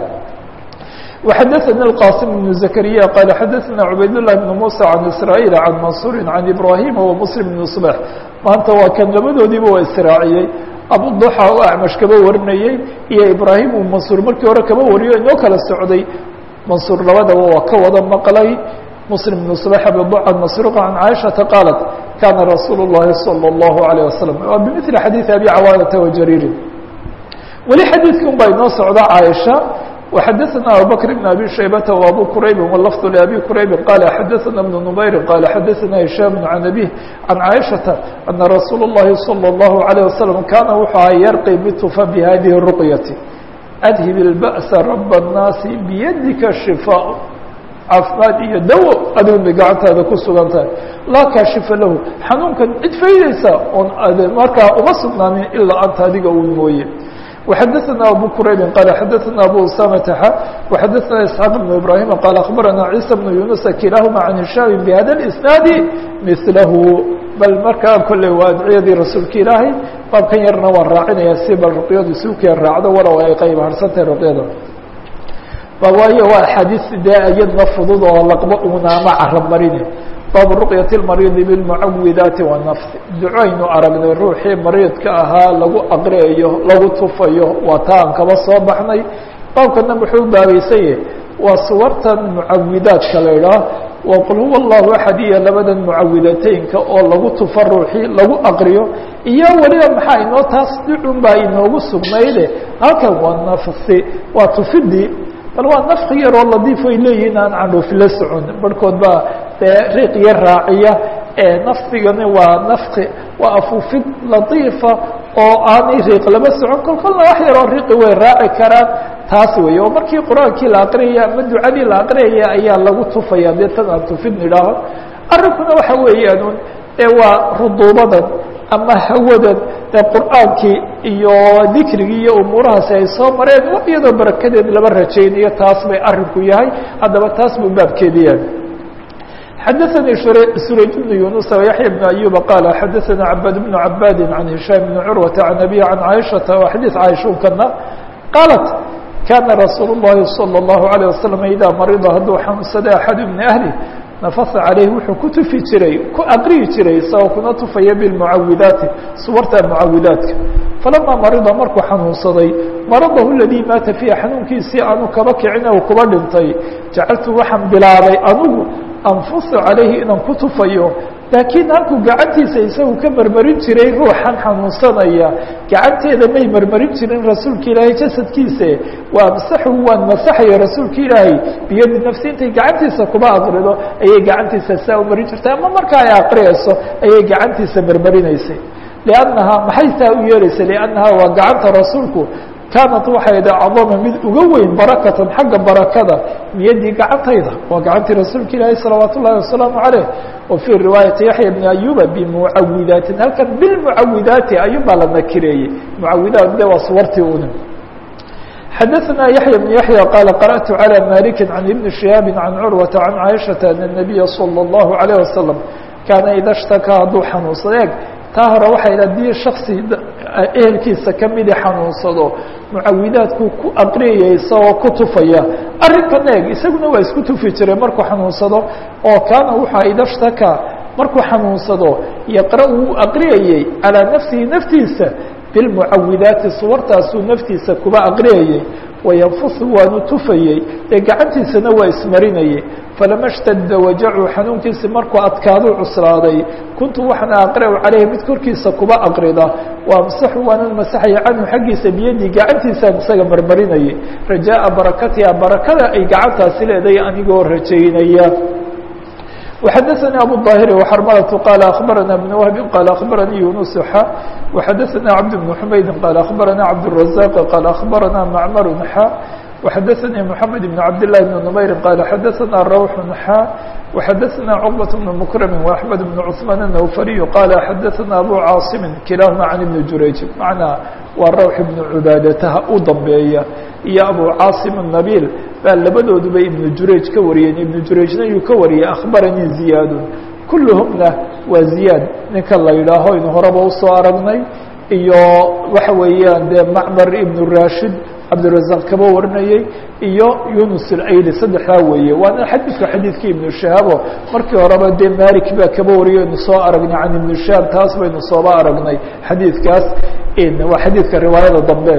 وxadثnي الqاsم بن زكريا qال xadثna عubayd لله بن موسى عن إسرائيل عن maنصuر عن إبراهيم ومسلم بن صبح maanta waa kan labadoodiiba waa israaciyey abuضحى oo acmash kaba warinayey iyo ibrahim uu mansuur markii hore kaba wariyo inoo kala socday mansuur labadaba waa ka wada maqlay مسلم بن صبح abuضحى masروq عن عائشhaةa qاaلت kana رasuul الlahi صلى الله عليه وسلم wa بمثل xadيiث أbي cawاnةa وجرير weli xadiidki un baa inoo socda caaisha وxadثna abubكر بن أbي شhaybة وأbو كرayb واللفظ لأbي كرayb qال xadثna بن نmayr qال xadثna هiشhام عن أbيه عن عائشhaةa أنa رasuul الlahi صلى الله عليه وسلم kana wuxuu aha yarqي btufa بhadiه الرqية أdhب البأس رب الناasi بydika شفاء caafimaad iyo dawo adigu bay gacantaada ku sugan tahay laa kaashifa lahu xanuunkan cid faydaysa oon markaa uma sugnaanin ilaa anta adiga un mooye وxadثna abو كرayb qال xadثna abو اسامة وxadثna إسحاaq بن إبراهيم qال أخبرna عيسى بن يuنس kilahma عن هiشhام بhada الإسناaد مثlahu bal markaa kolley waa adciyadii rasuulka ilaahay baabkan yarna waan raacinaya si bal ruqyadu suukiya raacdo walow ay qayb harsantahay ruqyada waayo waa axaadiis dee iyadna fudud oo laqba unaama carab marine baabu ruqyaة الmariidi bاlmucawidaati والnafsi ducaynu aragnay ruuxii mariidka ahaa lagu aqriyayo lagu tufayo waa ta aan kaba soo baxnay baabkana muxuu baabeysanye waa suwartan mucawidaadka la idhaah waa qul huwa الlahu axad iyo labadan mucawidateynka oo lagu tufa ruuxii lagu aqriyo iyo weliba maxaa inoo taas ducun baa inoogu sugnayde halkan waa nafsi waa tufidii bal waa nafki yaroo ladiif ay leeyihin aan candhuufi la socon barhkood baa dee riiq yar raaciya nafdigani waa nafki waa afuufid latiifa oo aanay riiq lama socon kol kolna wax yaroo riiqi way raaci karaan taas wey oo markii qur-aankii la aqriyaya ama ducadii la aqriyaya ayaa lagu tufaya dee tan aan tufid nidhaaho arrinkuna waxa weeyaan e waa ruduubadan ama hawadan ee qur'aankii iyo dikrigii iyo umuurahaasi ay soo mareen wax iyadoo barakadeed laba rajaynayo taas bay arinku yahay haddaba taas buu baabkeedi yahay xadaثnي surayj بن yuنuس وyaحyى بن أyuba qال xadaثna cabاd بن cabاdi عan هiشhام بن curwaةa عan أbي عan caiشhaةa wa xadيiث caiشhunkana qaalat kana rasuul الlahi صلى الlaهu عalيه waسلم idaa marida hadduu xanuunsada أxad min أhli nafasa calayhi wuxuu ku tufi jiray ku aqriyi jiray isagoo kuna tufaya bilmucawidaati suwarta mucawidaadka falamaa marida markuu xanuunsaday maradahu ladii maata fiiha xanuunkiisii aanu kaba kicin u kuba dhintay jacaltu waxaan bilaabay anugu anfusu calayhi inaan ku tufayo laakiin halkuu gacantiisa isagu ka marmarin jiray ruuxan xanuunsanaya gacanteeda may marmarin jirin rasuulka ilaahay jasadkiisa waa amsaxu waan masaxaya rasuulka ilaahay biyadi nafsi intay gacantiisa kuba aqrido ayay gacantiisa saa u marin jirtay ama marka ay aqriyayso ayay gacantiisa marmarinaysay liannahaa maxay taa u yeelaysay liannahaa waa gacanta rasuulku kaanat waxay da acdama mid uga weyn barakatan xagga barakada miyadii gacantayda waa gacantii rasuulka ilaahi salawaat ullahi wasalaamu caleyh wa fii riwaayati yaxya bni ayuba bimucawidaatin halkan bilmucawidaati ayub baa la nakireeyey mucawidaat de waa suwartii una xadaثna yaحyى بن yaحyى qال qarأت عlى malik عan iبn شihaabi عan curwaةa عan caiشhaةa أن النabiya slى الlaهu عalيه wasaلم kaana ida اshtakaa hadduu xanuunsado eeg taa hore waxay haddii shaksi ehelkiisa kamidi xanuunsado mucawidaadkuu ku aqriyaya isagoo ku tufaya arrinkan eeg isaguna waa isku tufi jiray markuu xanuunsado oo kaana wuxua ida shtakaa markuu xanuunsado yaqra uu aqriyayey calىa nafsihi naftiisa bilmucawidaati suwartaasuu naftiisa kuba aqriyayey wayanfusu waanu tufayey ee gacantiisana waa ismarinayey falama اshtadda wajacu xanuunkiisi markuu adkaaduu cuslaaday kuntu waxaana aqra'u caleyhi mid korkiisa kuba aqrida waamsaxu waanan masaxaya canhu xaggiisa biyadii gacantiisaan isaga marmarinayay rajaaءa barakatiha barakada ay gacantaasi leedahay anigoo rajaynaya وxadثnي abu الظاhر وxrmlة qال أخبرnا بن وهب qال أخبرnي يuنس xا وxadثnا عبد بن حمyد qال أخبرnا عبدالرزاق qال أخبرnا معmر xا وxadثnي محمد بن عبد الله بن نمير qال xadثnا روح xا وxadثnا cقبة بن مكرم وأحمد بن عثمان النوفري qال xadثnا أbو cاaصم كiلاahma عن بن جurayج معنaa waa روح بن عباadتha u dambeeya iyo أbو cاaصم النبيل baa labadooduba iبن jurayج ka wariyeen iبن jurayجna yuu ka wariyey أخbarnي زiyaad kulهmna waa زiyaad ninka la yidhaaho inu horeba usoo aragnay iyo waxa weeyaan dee macmar iبن rashid cabdiلرaزاq kaba warinayey iyo yunus اlayli saddexdaa weeye waana xadiidka xadiidkii iبن شhahaabo markii horeba dee malik baa kaba wariyo inu soo aragnay can iبن شhahaab taas baynu sooba aragnay xadiidkaas waa xadiidka riwaayada dambe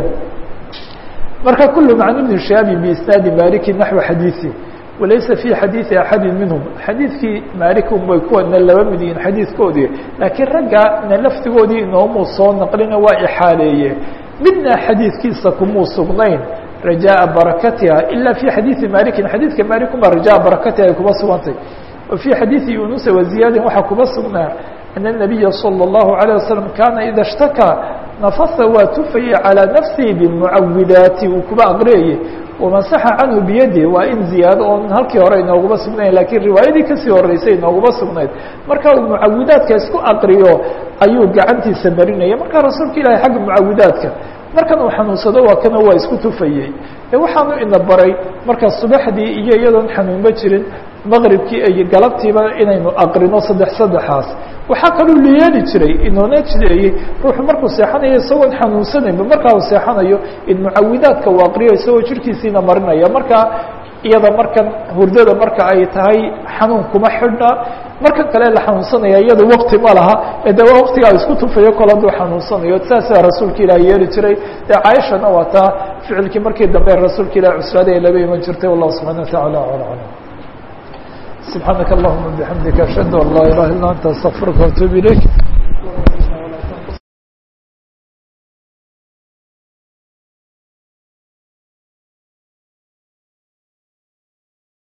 marka kulهm can iبن شhahaabi بisnaadi maliki naحو xadiiثi walaysa fي xadiiثi axadi minhum xadiidkii malik unbay kuwana laba mid yihiin xadiidkoodii laakiin ragga na laftigoodii inoomuu soo naqlina waa ixaaleeye midna xadiidkiisa kumuu sugnayn rajaaءa barakatiha ila fي xadiiثi malikin xadiidka malik unba rajaa barakatiha ay kuba sugantay wa fي xadiiثi yunusa waziyaadin waxaa kuba sugnaa أن النabiya slى الlaهu عalيه waslم kaana ida اshtakaa nafasa waa tufayey calىa nafsihi bimucawidaati uu kuba aqriyayey wamasaxa canhu biyadi waa in ziyaado oon halkii hore inooguma sugnayn lakiin riwaayadii kasii horeysay inooguma sugnayd marka uu mucawidaadka isku aqriyo ayuu gacantiisa marinaya marka rasuulka ilahi xagga mucawidaadka markan uu xanuunsado waa kana waa isku tufayey e waxaanu ina baray marka subaxdii iyo iyadoon xanuunba jirin maqribkii iyo galabtiiba inaynu aqrino saddex saddexaas waxaa kaluu liyeeli jiray inoona jideeyey ruuxu markuu seexanayo isagoon xanuunsanayba markaa uu seexanayo in mucawidaadka uu aqriyo isagoo jirkiisiina marinaya marka iyada markan hurdada marka ay tahay xanuun kuma xidhna markan kale la xanuunsanaya iyada wakti ma laha ee de waa waktigaa isku tufayo kol hadduu xanuunsanayo saasaa rasuulka ilaah yeeli jiray dee caaishana waa taa ficilkii markii dambe rasuulka ilah cuslaaday laba iman jirtay wallahu subxana wa tacala ala aclam سبحانك اللهم وبحمدك أشهد أن لا إله إلا أنت أستغفرك وأتوب إليك